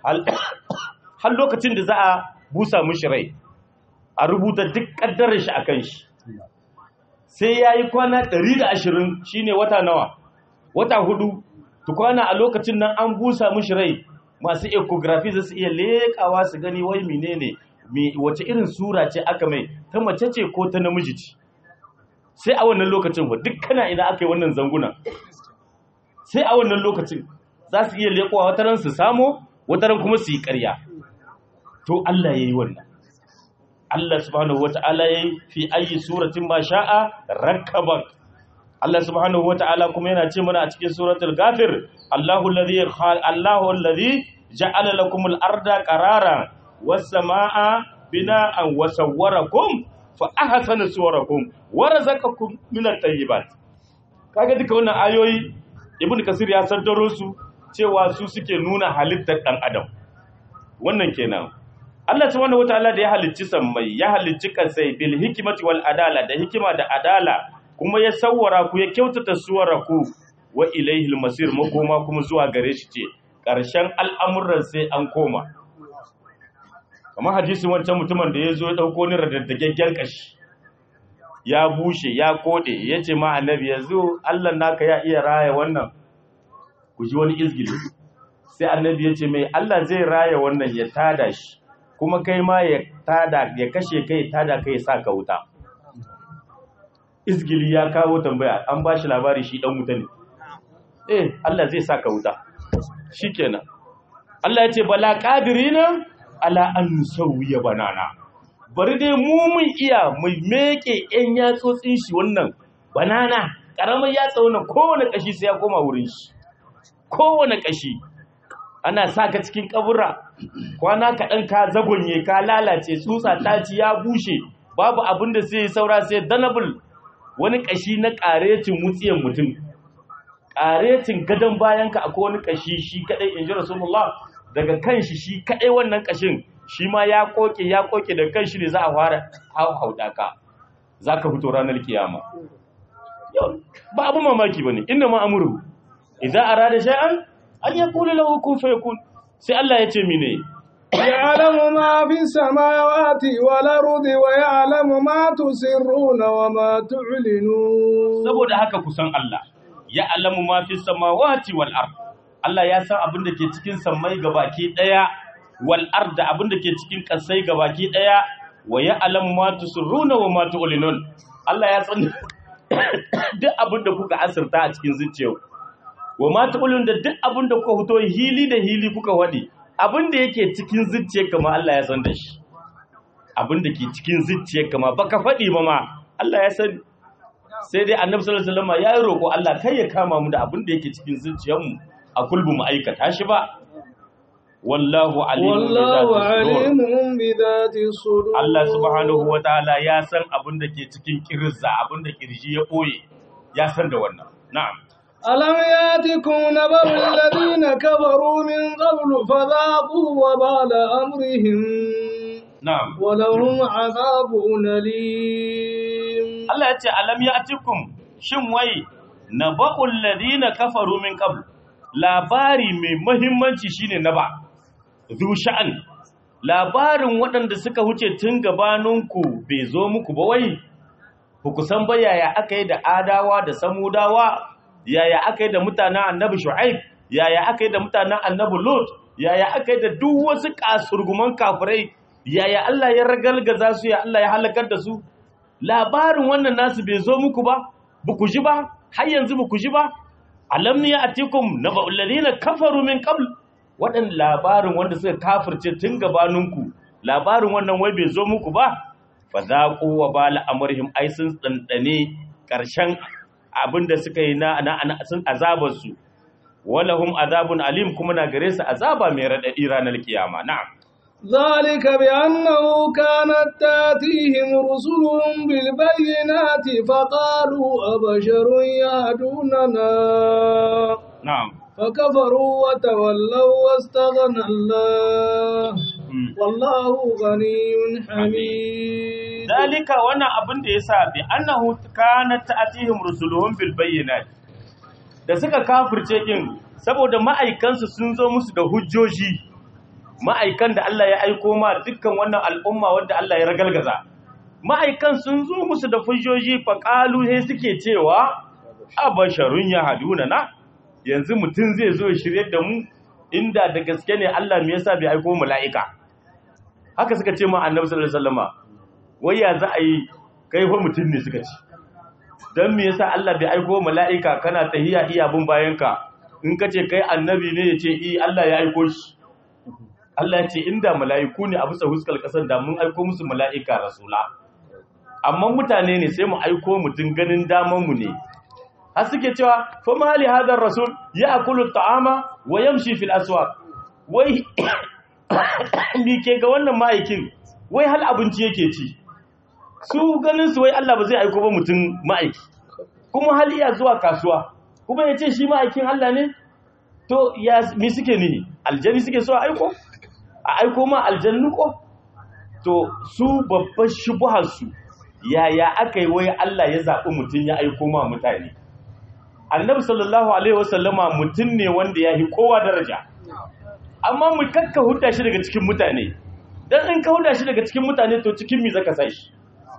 Speaker 2: har lokacin da za a busa mishi rai a rubuta duk ƙaddarar shi a kan shi sai ya yi kwana 120 shine wata nawa wata hudu tukwana a lokacin nan an busa mishi rai masu ecography za su iya leƙawa su gani wai menene wace irin sura ce aka mai ta mace ce ko ta namiji ce sai a wannan lokacin ba duk kana ina aka yi wannan zanguna sai a wannan lokacin za su iya leƙowa wataran su samo wataran kuma su yi ƙarya to Allah ya yi wannan Allah subhanahu wata'ala ya yi fi ayi suratin ma sha'a rakkabak Allah subhanahu wata'ala kuma yana ce mana a cikin suratul ghafir Allahu alladhi Allahu alladhi ja'ala lakum al-arda qararan was samaa bina'an wa sawwarakum fa ahsana suwarakum wa razaqakum min at-tayyibat kaga duka wannan ayoyi ibn kasir ya saddaro su cewa su suke nuna halittar dan adam wannan kenan Allah subhanahu wataala da ya halicci sammai ya halicci kasai bil hikmati wal adala da hikima da adala kuma ya sawwara ku ya kyautata suwara ku wa ilaihil masir makoma kuma zuwa gare shi ce ƙarshen al'amuran sai an koma kamar hadisin wancan mutumin da ya zo ya ɗauko ni radaddagaggen ƙashi ya bushe ya koɗe ya ce ma annabi ya zo allah naka ya iya raya wannan ku ji wani izgili sai annabi ya ce mai allah zai raya wannan ya tada shi kuma kai ma ya tada ya kashe kai tada kai sa ka wuta izgili ya kawo tambaya an ba shi labari shi ɗan wuta ne eh allah zai sa ka wuta shi kenan allah ya ce bala ƙadirina ala an sauya banana bari dai mu mun iya mu meke yan yatsotsin shi wannan banana karamar yatsa wannan kowane kashi sai ya koma wurin shi kowane kashi ana sa ka cikin kabura kwana kaɗan ka zagonye ka lalace tsutsa ta ci ya bushe babu abin da sai saura sai danabul wani kashi na ƙaretin wutsiyan mutum ƙaretin gadon bayanka akwai wani kashi shi kaɗai in ji rasulullah daga kan shi shi kaɗai wannan ƙashin shi ma ya koke ya koke da kan shi ne za a fara hauhauda ka za ka fito ranar kiyama ba abu mamaki ba ne inda ma amuru idan a rada sha'an an ya kula lahu kun fa yakun sai Allah ya ce mine
Speaker 1: يعلم ما في السماوات والأرض ويعلم ما تسرون وما تعلنون
Speaker 2: saboda haka kusan Allah ya alamu ma fi samawati wal ard Allah ya san abin da ke cikin sammai gabaki daya wal ard da abin da ke cikin kasai gabaki daya wa ya alamu ma tusirruna wa ma tu'linun Allah ya san duk abin da kuka asirta a cikin zuciyarku wa ma tu'linun da duk abin da kuka fito hili da hili kuka wadi abin da yake cikin zuciyarka ma Allah ya san da shi abin da ke cikin zuciyarka ma baka faɗi ba ma Allah ya san sai dai annabi sallallahu alaihi wasallam ya yi roƙo Allah kai ya kama mu da abin da yake cikin zuciyarmu a kulbu mu aikata shi ba wallahu alimun
Speaker 1: والله عليم بذات الصدور
Speaker 2: Allah subhanahu wataala ya san abin da ke cikin kirza abin da kirji ya boye ya san da wannan na'am
Speaker 1: ألم ياتكم نبأ الذين كفروا من قبل فذاقوا وبال أمرهم
Speaker 2: na'am
Speaker 1: ولهم عذاب أليم
Speaker 2: Allah ya ce alam ya'tikum shin wai naba'ul ladina kafaru min qabl labari mai muhimmanci shine naba zu sha'an labarin waɗanda suka huce tun gabaninku bai zo muku ba wai ku kusan ba yaya aka yi da adawa da samudawa yaya aka yi da mutanen annabi shu'aib yaya aka yi da mutanen annabi lut yaya aka yi da duk wasu kasurguman kafirai yaya Allah ya ragalgaza su ya Allah ya halakar da su labarin wannan nasu bai zo muku ba buku ji ba har yanzu buku ji ba alam ne atikum naba'ul ladina kafaru min qabl wadan labarin wanda suka kafirce tun gabaninku labarin wannan wai bai zo muku ba fa zaqu wa bala amrihim ai sun tsantsane karshen abinda suka yi na na sun azabar su walahum azabun alim kuma na gare su azaba mai radadi ranar kiyama na'am
Speaker 1: ذلك بأنه كانت تاتيهم رسلهم بالبينات فقالوا أبشر يهدوننا
Speaker 2: na'am
Speaker 1: فكفروا وتولوا واستغنى الله
Speaker 2: Mm.
Speaker 1: والله غني حميد
Speaker 2: dalika wannan abin da yasa bi annahu kanat ta'tihim rusuluhum bil bayyinat da suka kafirce kin saboda ma'aikansu sun zo musu da hujjoji ma'aikan da Allah ya aiko ma dukkan wannan al'umma wanda Allah ya ragalgaza ma'aikan sun zo musu da hujjoji fa qalu sai suke cewa abasharun yahduna na yanzu mutum zai zo ya shirye da mu inda da gaske ne Allah me yasa bai aiko mala'ika haka suka ce ma annabi sallallahu alaihi wasallama wai ya za a yi kai fa mutum ne suka ci don me yasa Allah bai aiko mala'ika kana tahiya iya bin bayanka in ka ce kai annabi ne ya ce i Allah ya aiko shi Allah ya ce inda mala'iku ne a bisa huskar kasar da mun aiko musu mala'ika rasula amma mutane ne sai mu aiko mutum ganin daman mu ne har suke cewa fa mali hadar rasul ya akulu ta'ama wa yamshi fil aswaq wai mi ke ga wannan ma'aikin wai hal abinci yake ci su ganin su wai Allah ba zai aiko ba mutum ma'aiki kuma hal iya zuwa kasuwa kuma ya ce shi ma'aikin Allah ne to ya mi suke nihi aljani suke so a aiko a aiko ma aljannu ko to su babban shubuharsu yaya aka yi wai Allah ya zaɓi mutum ya aiko ma mutane annabi sallallahu alaihi wasallama mutum ne wanda ya yi kowa daraja amma mu kakka huda shi daga cikin mutane dan in ka huda shi daga cikin mutane to cikin mi zaka sai shi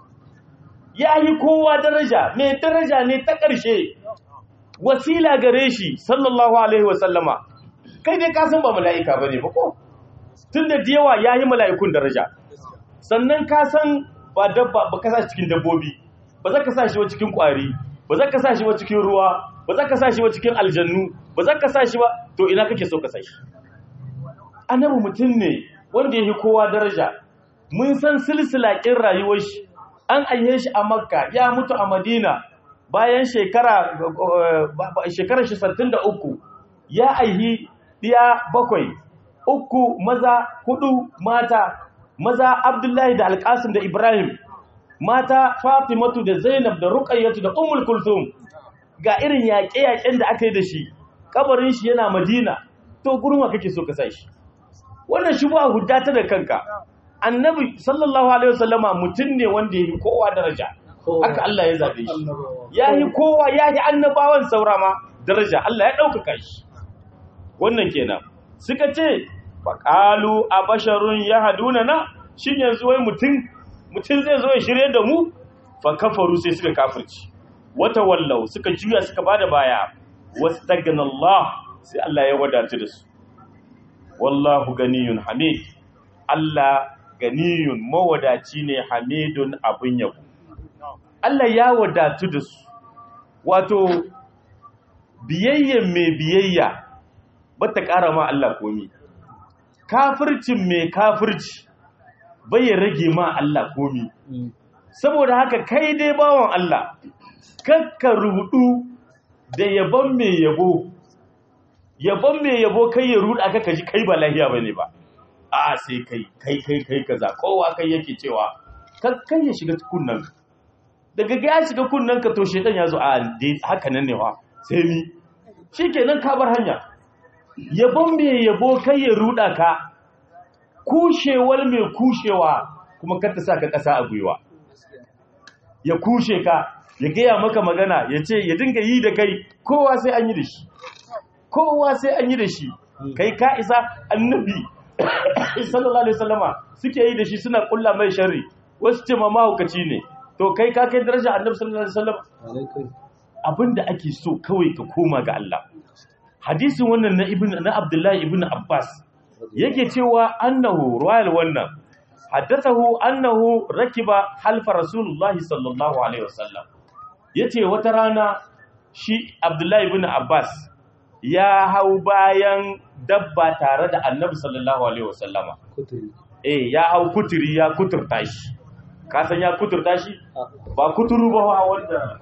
Speaker 2: ya yi kowa daraja mai daraja ne ta ƙarshe wasila gare shi sallallahu alaihi wasallama kai dai ka san ba mala'ika bane ba ko tunda da yawa yayi mala'ikun daraja sannan ka san ba dabba ba ka sa shi cikin dabbobi ba za ka sa shi ba cikin kwari ba za ka sa shi ba cikin ruwa ba za ka sa shi ba cikin aljannu ba za ka sa shi ba to ina kake so ka sa shi annabi mutum ne wanda yake kowa daraja mun san silsila kin rayuwar shi an aihe shi a makka ya mutu a madina bayan shekara shekarar shi 63 ya aihi diya bakwai uku maza hudu mata maza abdullahi da alkasim da ibrahim mata fatimatu da zainab da ruqayyatu da ummul kulthum ga irin yaƙe-yaƙen da aka yi da shi kabarin shi yana madina to gurin wa kake so ka sai shi wannan shi ba hudda ta da kanka annabi sallallahu alaihi wasallama mutum ne wanda yayi kowa daraja haka Allah ya zabe shi yayi kowa yayi annabawan saura ma daraja Allah ya ɗaukaka shi wannan kenan suka ce faƙalu a basharun ya haduna na shi yanzu wai mutum mutum zai zo ya shirye da mu fa kafaru sai suka kafirci wata wallau suka juya suka bada baya wastagna Allah sai Allah ya wadatu da su wallahu ganiyun hamid Allah ganiyun mawadaci ne hamidun abin yabo Allah ya wadatu da su wato biyayyen mai biyayya ba ta ƙara ma Allah komi kafircin mai kafirci bai rage ma Allah komi saboda haka kai dai bawan Allah kakka rudu da yabon mai yabo yabon mai yabo kai ya ruda ka kaji kai ba lahiya bane ba a sai kai kai kai kai kaza kowa kai yake cewa kai ya shiga kunnan daga ga ya shiga kunnan ka to shedan ya zo a haka nan ne wa sai ni shikenan ka bar hanya yabon mai yabo kai ya ruda ka kushewar mai kushewa kuma kar ta sa ka ƙasa a gwiwa ya kushe ka ya gaya maka magana ya ce ya dinga yi da kai kowa sai an yi da shi kowa sai an yi da shi kai ka isa annabi sallallahu alaihi wasallama suke yi da shi suna kulla mai sharri wasu ce ma mahaukaci ne to kai ka kai daraja annabi sallallahu alaihi wasallam abinda ake so kawai ka koma ga Allah hadisin wannan na ibn na Abdullahi ibn Abbas yake cewa annahu ruwayal wannan haddathahu annahu rakiba halfa rasulullahi sallallahu alaihi wasallam yace wata rana shi Abdullahi ibn Abbas ya hau bayan dabba tare da Annabi sallallahu alaihi wasallama eh ya hau kuturi ya kuturta shi ka san ya kuturta shi ba kuturu ba wanda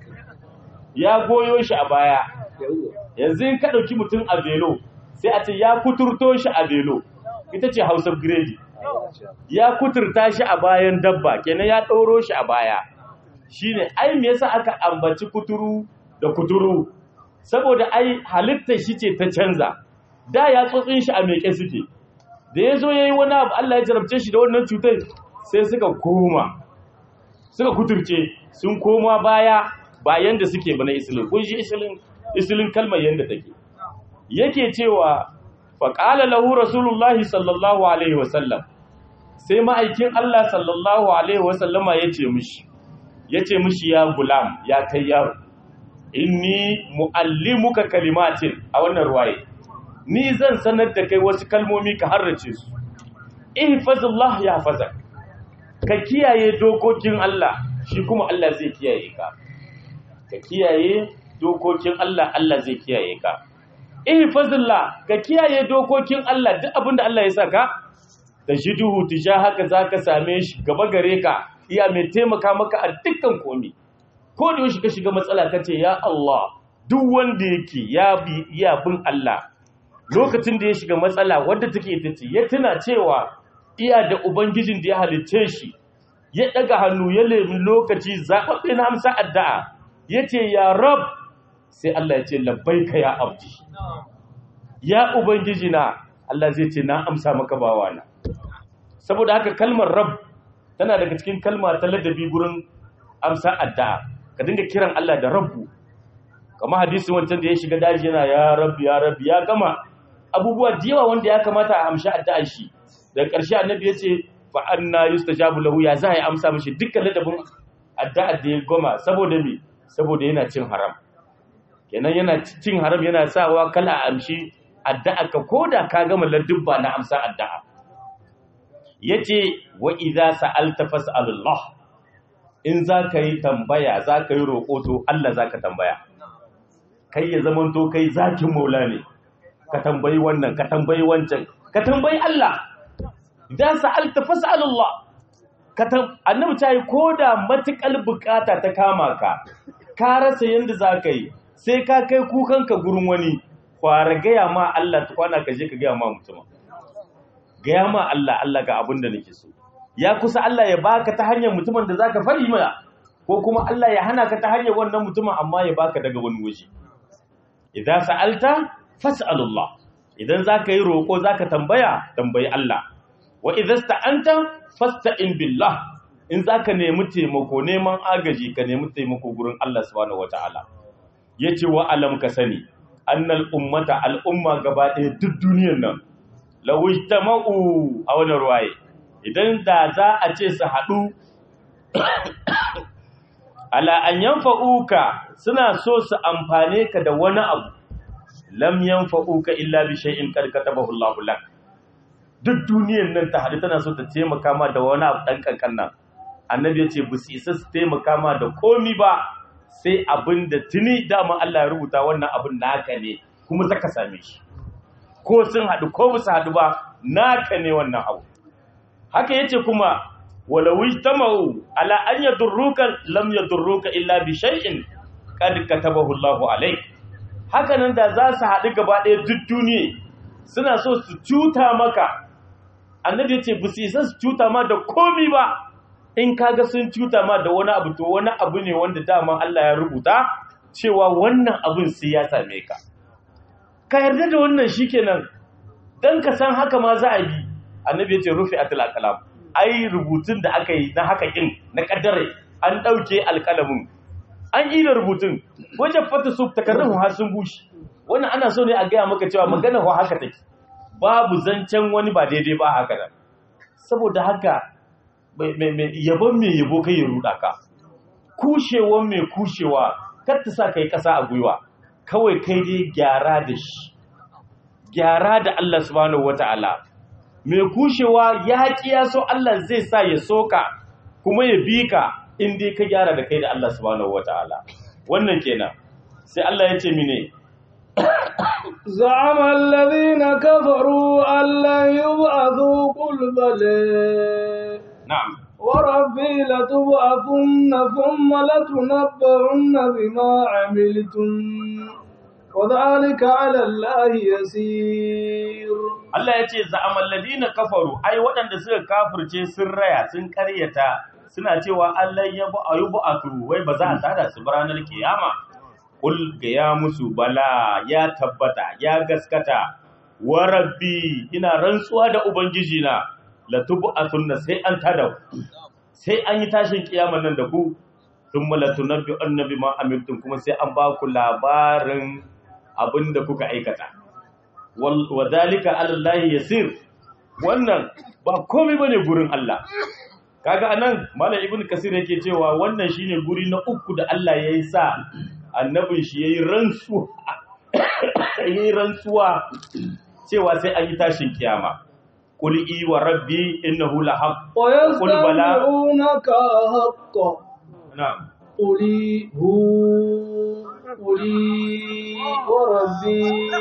Speaker 2: ya goyo shi a baya yanzu in ka ɗauki mutum a velo sai a ce ya kuturto shi a velo ita ce hausar gredi ya kuturta shi a bayan dabba kenan ya ɗauro shi a baya shine ai me yasa aka ambaci kuturu da kuturu saboda ai halittar shi ce ta canza da ya tsotsin shi a meke suke da ya zo ya yi wani abu Allah ya jarabce shi da wannan cutar sai suka koma suka kuturce sun koma baya bayan da suke bana isilin kun shi isilin isilin kalmar yadda take yake cewa faƙala lahu rasulullahi sallallahu alaihi wasallam sai ma'aikin Allah sallallahu alaihi wasallama ya ce mishi ya ce mishi ya gulam ya kai yaro inni mu'allimuka kalimatin a wannan ruwaye ni zan sanar da kai wasu kalmomi ka harrace su ihfazullah ya fazak ka kiyaye dokokin Allah shi kuma Allah zai kiyaye ka ka kiyaye dokokin Allah Allah zai kiyaye ka ihfazullah ka kiyaye dokokin Allah duk abinda Allah ya saka tajiduhu tijahaka zaka same shi gaba gare ka iya mai taimaka maka a dukkan komai ko da yaushe ka shiga matsala kace ya Allah duk wanda yake ya bi iya bin Allah lokacin da ya shiga matsala wadda take ita ce ya tuna cewa iya da ubangijin da ya halicce shi ya daga hannu ya lemi lokaci zaɓaɓɓe na amsa addu'a ya ce ya rab sai Allah ya ce labbaika ya abdi ya ubangiji na Allah zai ce na amsa maka bawana saboda haka kalmar rabb tana daga cikin kalma ta ladabi gurin amsa addu'a ka dinga kiran Allah da rabbu kamar hadisin wancan da ya shiga daji yana ya rabbi ya rabbi ya gama abubuwa da yawa wanda ya kamata a amshi addu'ar shi daga ƙarshe annabi ya ce fa anna yustajabu lahu ya za a yi amsa mishi dukkan ladabin addu'ar da ya goma saboda me saboda yana cin haram kenan yana cin haram yana sawa kala a amshi addu'a ka koda ka gama ladubba na amsa addu'a yace wa idza sa'alta fas'alullah in za ka yi tambaya za ka yi roƙo to Allah za ka tambaya kai ya zamanto kai zakin maula ne ka tambayi wannan ka tambayi wancan ka tambayi Allah idan sa'alta fas'alullah ka tam annabi ta yi koda matukal bukata ta kama ka ka rasa yanda za ka yi sai ka kai kukanka gurin wani kwara gaya ma Allah tukwana ka je ka gaya ma mutum gaya ma Allah Allah ga abin da nake so ya kusa Allah ya baka ta hanyar mutumin da zaka fari mana ko kuma Allah ya hana ka ta hanyar wannan mutumin amma ya baka daga wani waje idan sa'alta fas'alullah idan zaka yi roko zaka tambaya tambayi Allah wa idan sta'anta fasta'in billah in zaka nemi taimako neman agaji ka nemi taimako gurin Allah subhanahu wataala yace wa alam ka sani annal ummata al umma gaba ɗaya duk duniyar nan lawijtama'u a wannan ruwaye idan da za a ce su haɗu ala an yanfa'uka suna so su amfane ka da wani abu lam yanfa'uka illa bi shay'in qad katabahu Allahu lak duk duniyar nan ta haɗu tana so ta taimaka ma da wani abu dan kankan nan annabi ya ce bu su isa su taimaka ma da komi ba sai abin da tuni dama Allah ya rubuta wannan abin naka ne kuma zaka same shi ko sun haɗu ko ba su haɗu ba naka ne wannan abu haka yace kuma walau ijtama'u ala an yadurruka lam yadurruka illa bi shay'in qad katabahu Allahu alayk haka nan da za su haɗu gaba ɗaya duk duniya suna so su cuta maka annabi yace ba su isa su cuta ma da komi ba in kaga sun cuta ma da wani abu to wani abu ne wanda dama Allah ya rubuta cewa wannan abun sai ya same ka ka yarda da wannan shikenan dan ka san haka ma za a bi annabi ya ce rufe atil alkalam ai rubutun da aka yi na haka kin na kaddare an dauke alkalamin an yi da rubutun wajen fata su takarrun har sun bushe wannan ana so ne a gaya maka cewa magana wa haka take babu zancen wani ba daidai ba haka nan saboda haka yabon mai yabo kai ya ruda ka kushewan mai kushewa kar ta sa kai kasa a gwiwa kawai kai dai gyara da shi gyara da Allah subhanahu wataala mai kushewa ya ya so Allah zai sa ya soka kuma ya bi ka in dai ka gyara da kai da Allah subhanahu wataala wannan kenan sai Allah ya ce mine
Speaker 1: زعم الذين كفروا أن لن يبعثوا قل بلى
Speaker 2: na'am
Speaker 1: وربي لتبعثن ثم لتنبعن بما عملتم وذلك على الله يسير
Speaker 2: Allah ya ce za'amal ladina kafaru ai waɗanda suka kafirce sun raya sun karyata suna cewa Allah ya bu ayubu atu wai ba za a tada su ba ranar kiyama kul ga ya musu bala ya tabbata ya gaskata wa rabbi ina rantsuwa da ubangiji na la tub'athunna sai an tada ku sai an yi tashin kiyaman nan da ku thumma la tunabbi annabi ma amiltum kuma sai an ba ku labarin abinda kuka aikata wa dalika alallahi yasir wannan ba komai bane gurin Allah kaga anan malam ibnu kasir yake cewa wannan shine guri na uku da Allah yayi sa annabin shi yayi rantsuwa yayi rantsuwa cewa sai an yi tashin kiyama qul i wa rabbi innahu lahaq qul bala
Speaker 1: ويستمعونك حقا
Speaker 2: na'am
Speaker 1: قل هو قل وربي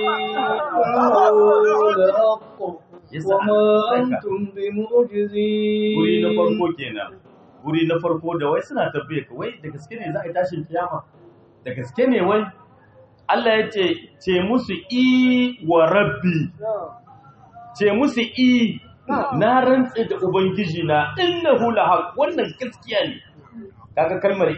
Speaker 1: إنه لحق وما أنتم بمعجزين
Speaker 2: guri na farko kenan guri na farko da wai suna tabbaye ka wai da gaske ne za a yi tashin kiyama da gaske ne wai Allah ya ce ce musu i wa rabbi ce musu i na rantse da ubangiji na innahu lahaq wannan gaskiya ne kaga kalmar i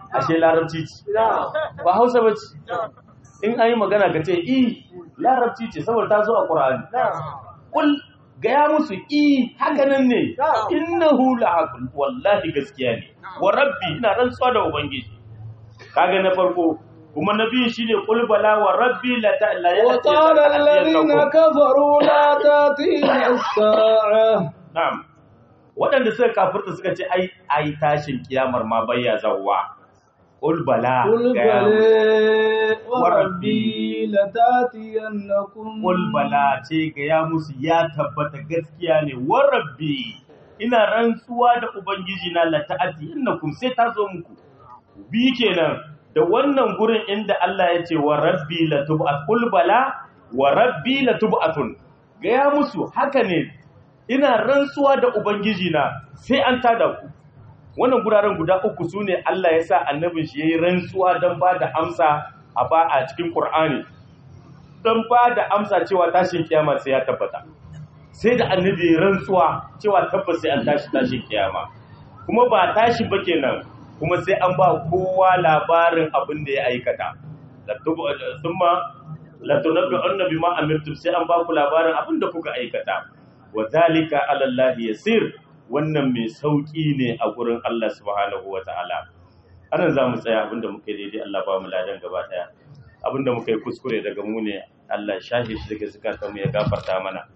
Speaker 2: ashe larabci ce ba hausa ba ce in an yi magana ka ce i larabci ce saboda ta zo a ƙura'ani kul gaya musu i hakanan ne innahu la'aqul wallahi gaskiya ne wa rabbi ina rantsuwa da ubangiji kaga na farko kuma na biyu shine qul bala wa rabbi la ta la
Speaker 1: وقال الذين كفروا لا تأتينا الساعة
Speaker 2: na'am waɗanda suka kafirta suka ce ai ai tashin kiyamar ma bayya zawwa qul bala
Speaker 1: قل
Speaker 2: gaya musu.
Speaker 1: بلى وربي لتأتينكم
Speaker 2: Qul bala ce gaya musu ya tabbata gaskiya ne wa rabbi ina rantsuwa da ubangiji na la ta'ati innakum sai ta zo muku bi kenan da wannan gurin inda Allah ya ce wa rabbi la tub'at qul bala wa rabbi la tub'atun gaya musu haka ne ina rantsuwa da ubangiji na sai an tada ku wannan guraren guda uku sune Allah ya sa annabin shi yayi rantsuwa dan ba da amsa a ba a cikin Qur'ani don ba da amsa cewa tashin kiyama sai ya tabbata sai da annabi ya rantsuwa cewa tabbas sai an tashi tashin kiyama kuma ba tashi ba kenan kuma sai an ba kowa labarin abin da ya aikata latubu thumma latunabbi annabi ma amirtum sai an ba ku labarin abin da kuka aikata wa zalika ala Allah yasir wannan mai sauki ne a gurin Allah subhanahu wataala anan za mu tsaya abinda muka yi daidai Allah ba mu ladan gaba daya abinda muka yi kuskure daga mu ne Allah shahe shi daga zukatan mu ya gafarta mana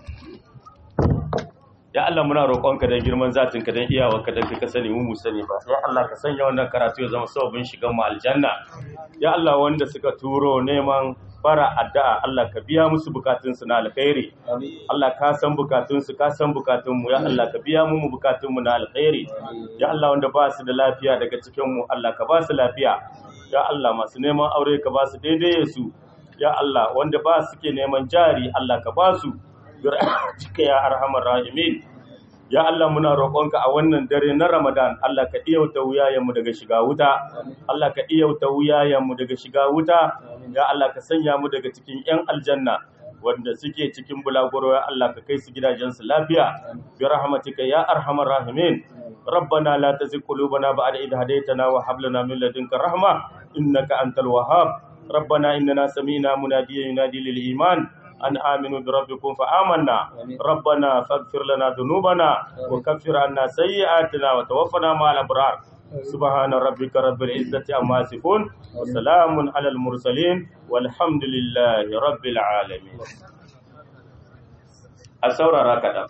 Speaker 2: ya Allah muna roƙonka da girman zatin ka dan iyawarka dan ka sani mu mu sani ba ya Allah ka sanya wannan karatu ya zama sababin shigan mu aljanna ya Allah wanda suka turo neman bara addu'a Allah ka biya musu bukatun su na alkhairi Allah ka san bukatun su ka san bukatun mu ya Allah ka biya mu bukatun mu na alkhairi ya Allah wanda ba su da lafiya daga cikin mu Allah ka ba su lafiya ya Allah masu neman aure ka ba su daidai su ya Allah wanda ba su ke neman jari Allah ka ba su cika ya arhamar rahimin ya Allah muna roƙonka a wannan dare na Ramadan Allah ka iyauta wuyayenmu daga shiga wuta Allah ka iyauta wuyayenmu daga shiga wuta ya Allah ka sanya mu daga cikin ƴan aljanna wanda suke cikin bulaguro ya Allah ka kai su gidajensu lafiya bi rahmatika ya arhamar rahimin ربنا لا تزغ قلوبنا بعد إذ هديتنا وهب لنا من لدنك رحمة إنك أنت الوهاب ربنا إننا سمينا مناديا ينادي للإيمان أن آمنوا بربكم فآمنا ربنا فاغفر لنا ذنوبنا وكفر عنا سيئاتنا وتوفنا مع الأبرار سبحان ربك رب العزة عما يصفون وسلام على المرسلين والحمد لله رب العالمين أسورة راكدا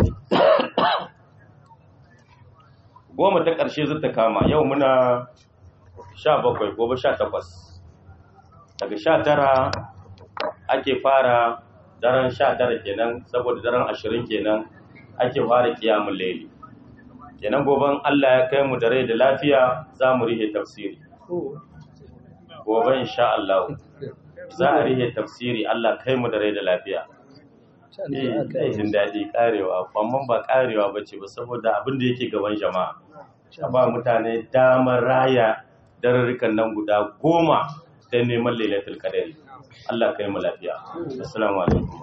Speaker 2: goma ta ƙarshe zata kama yau muna sha bakwai gobe sha takwas daga sha tara ake fara daren sha tara kenan saboda daren ashirin kenan ake fara kiyamun laili kenan goben Allah ya kai mu da rai da lafiya za mu rihe tafsiri gobe insha Allah za a rihe tafsiri Allah kai mu da rai da lafiya eh jin daɗi karewa amma ba karewa ba ce ba saboda abin da yake gaban jama'a a ba mutane damar raya dararrukan nan guda goma ta neman lailatul qadari Allah kai mu lafiya assalamu alaikum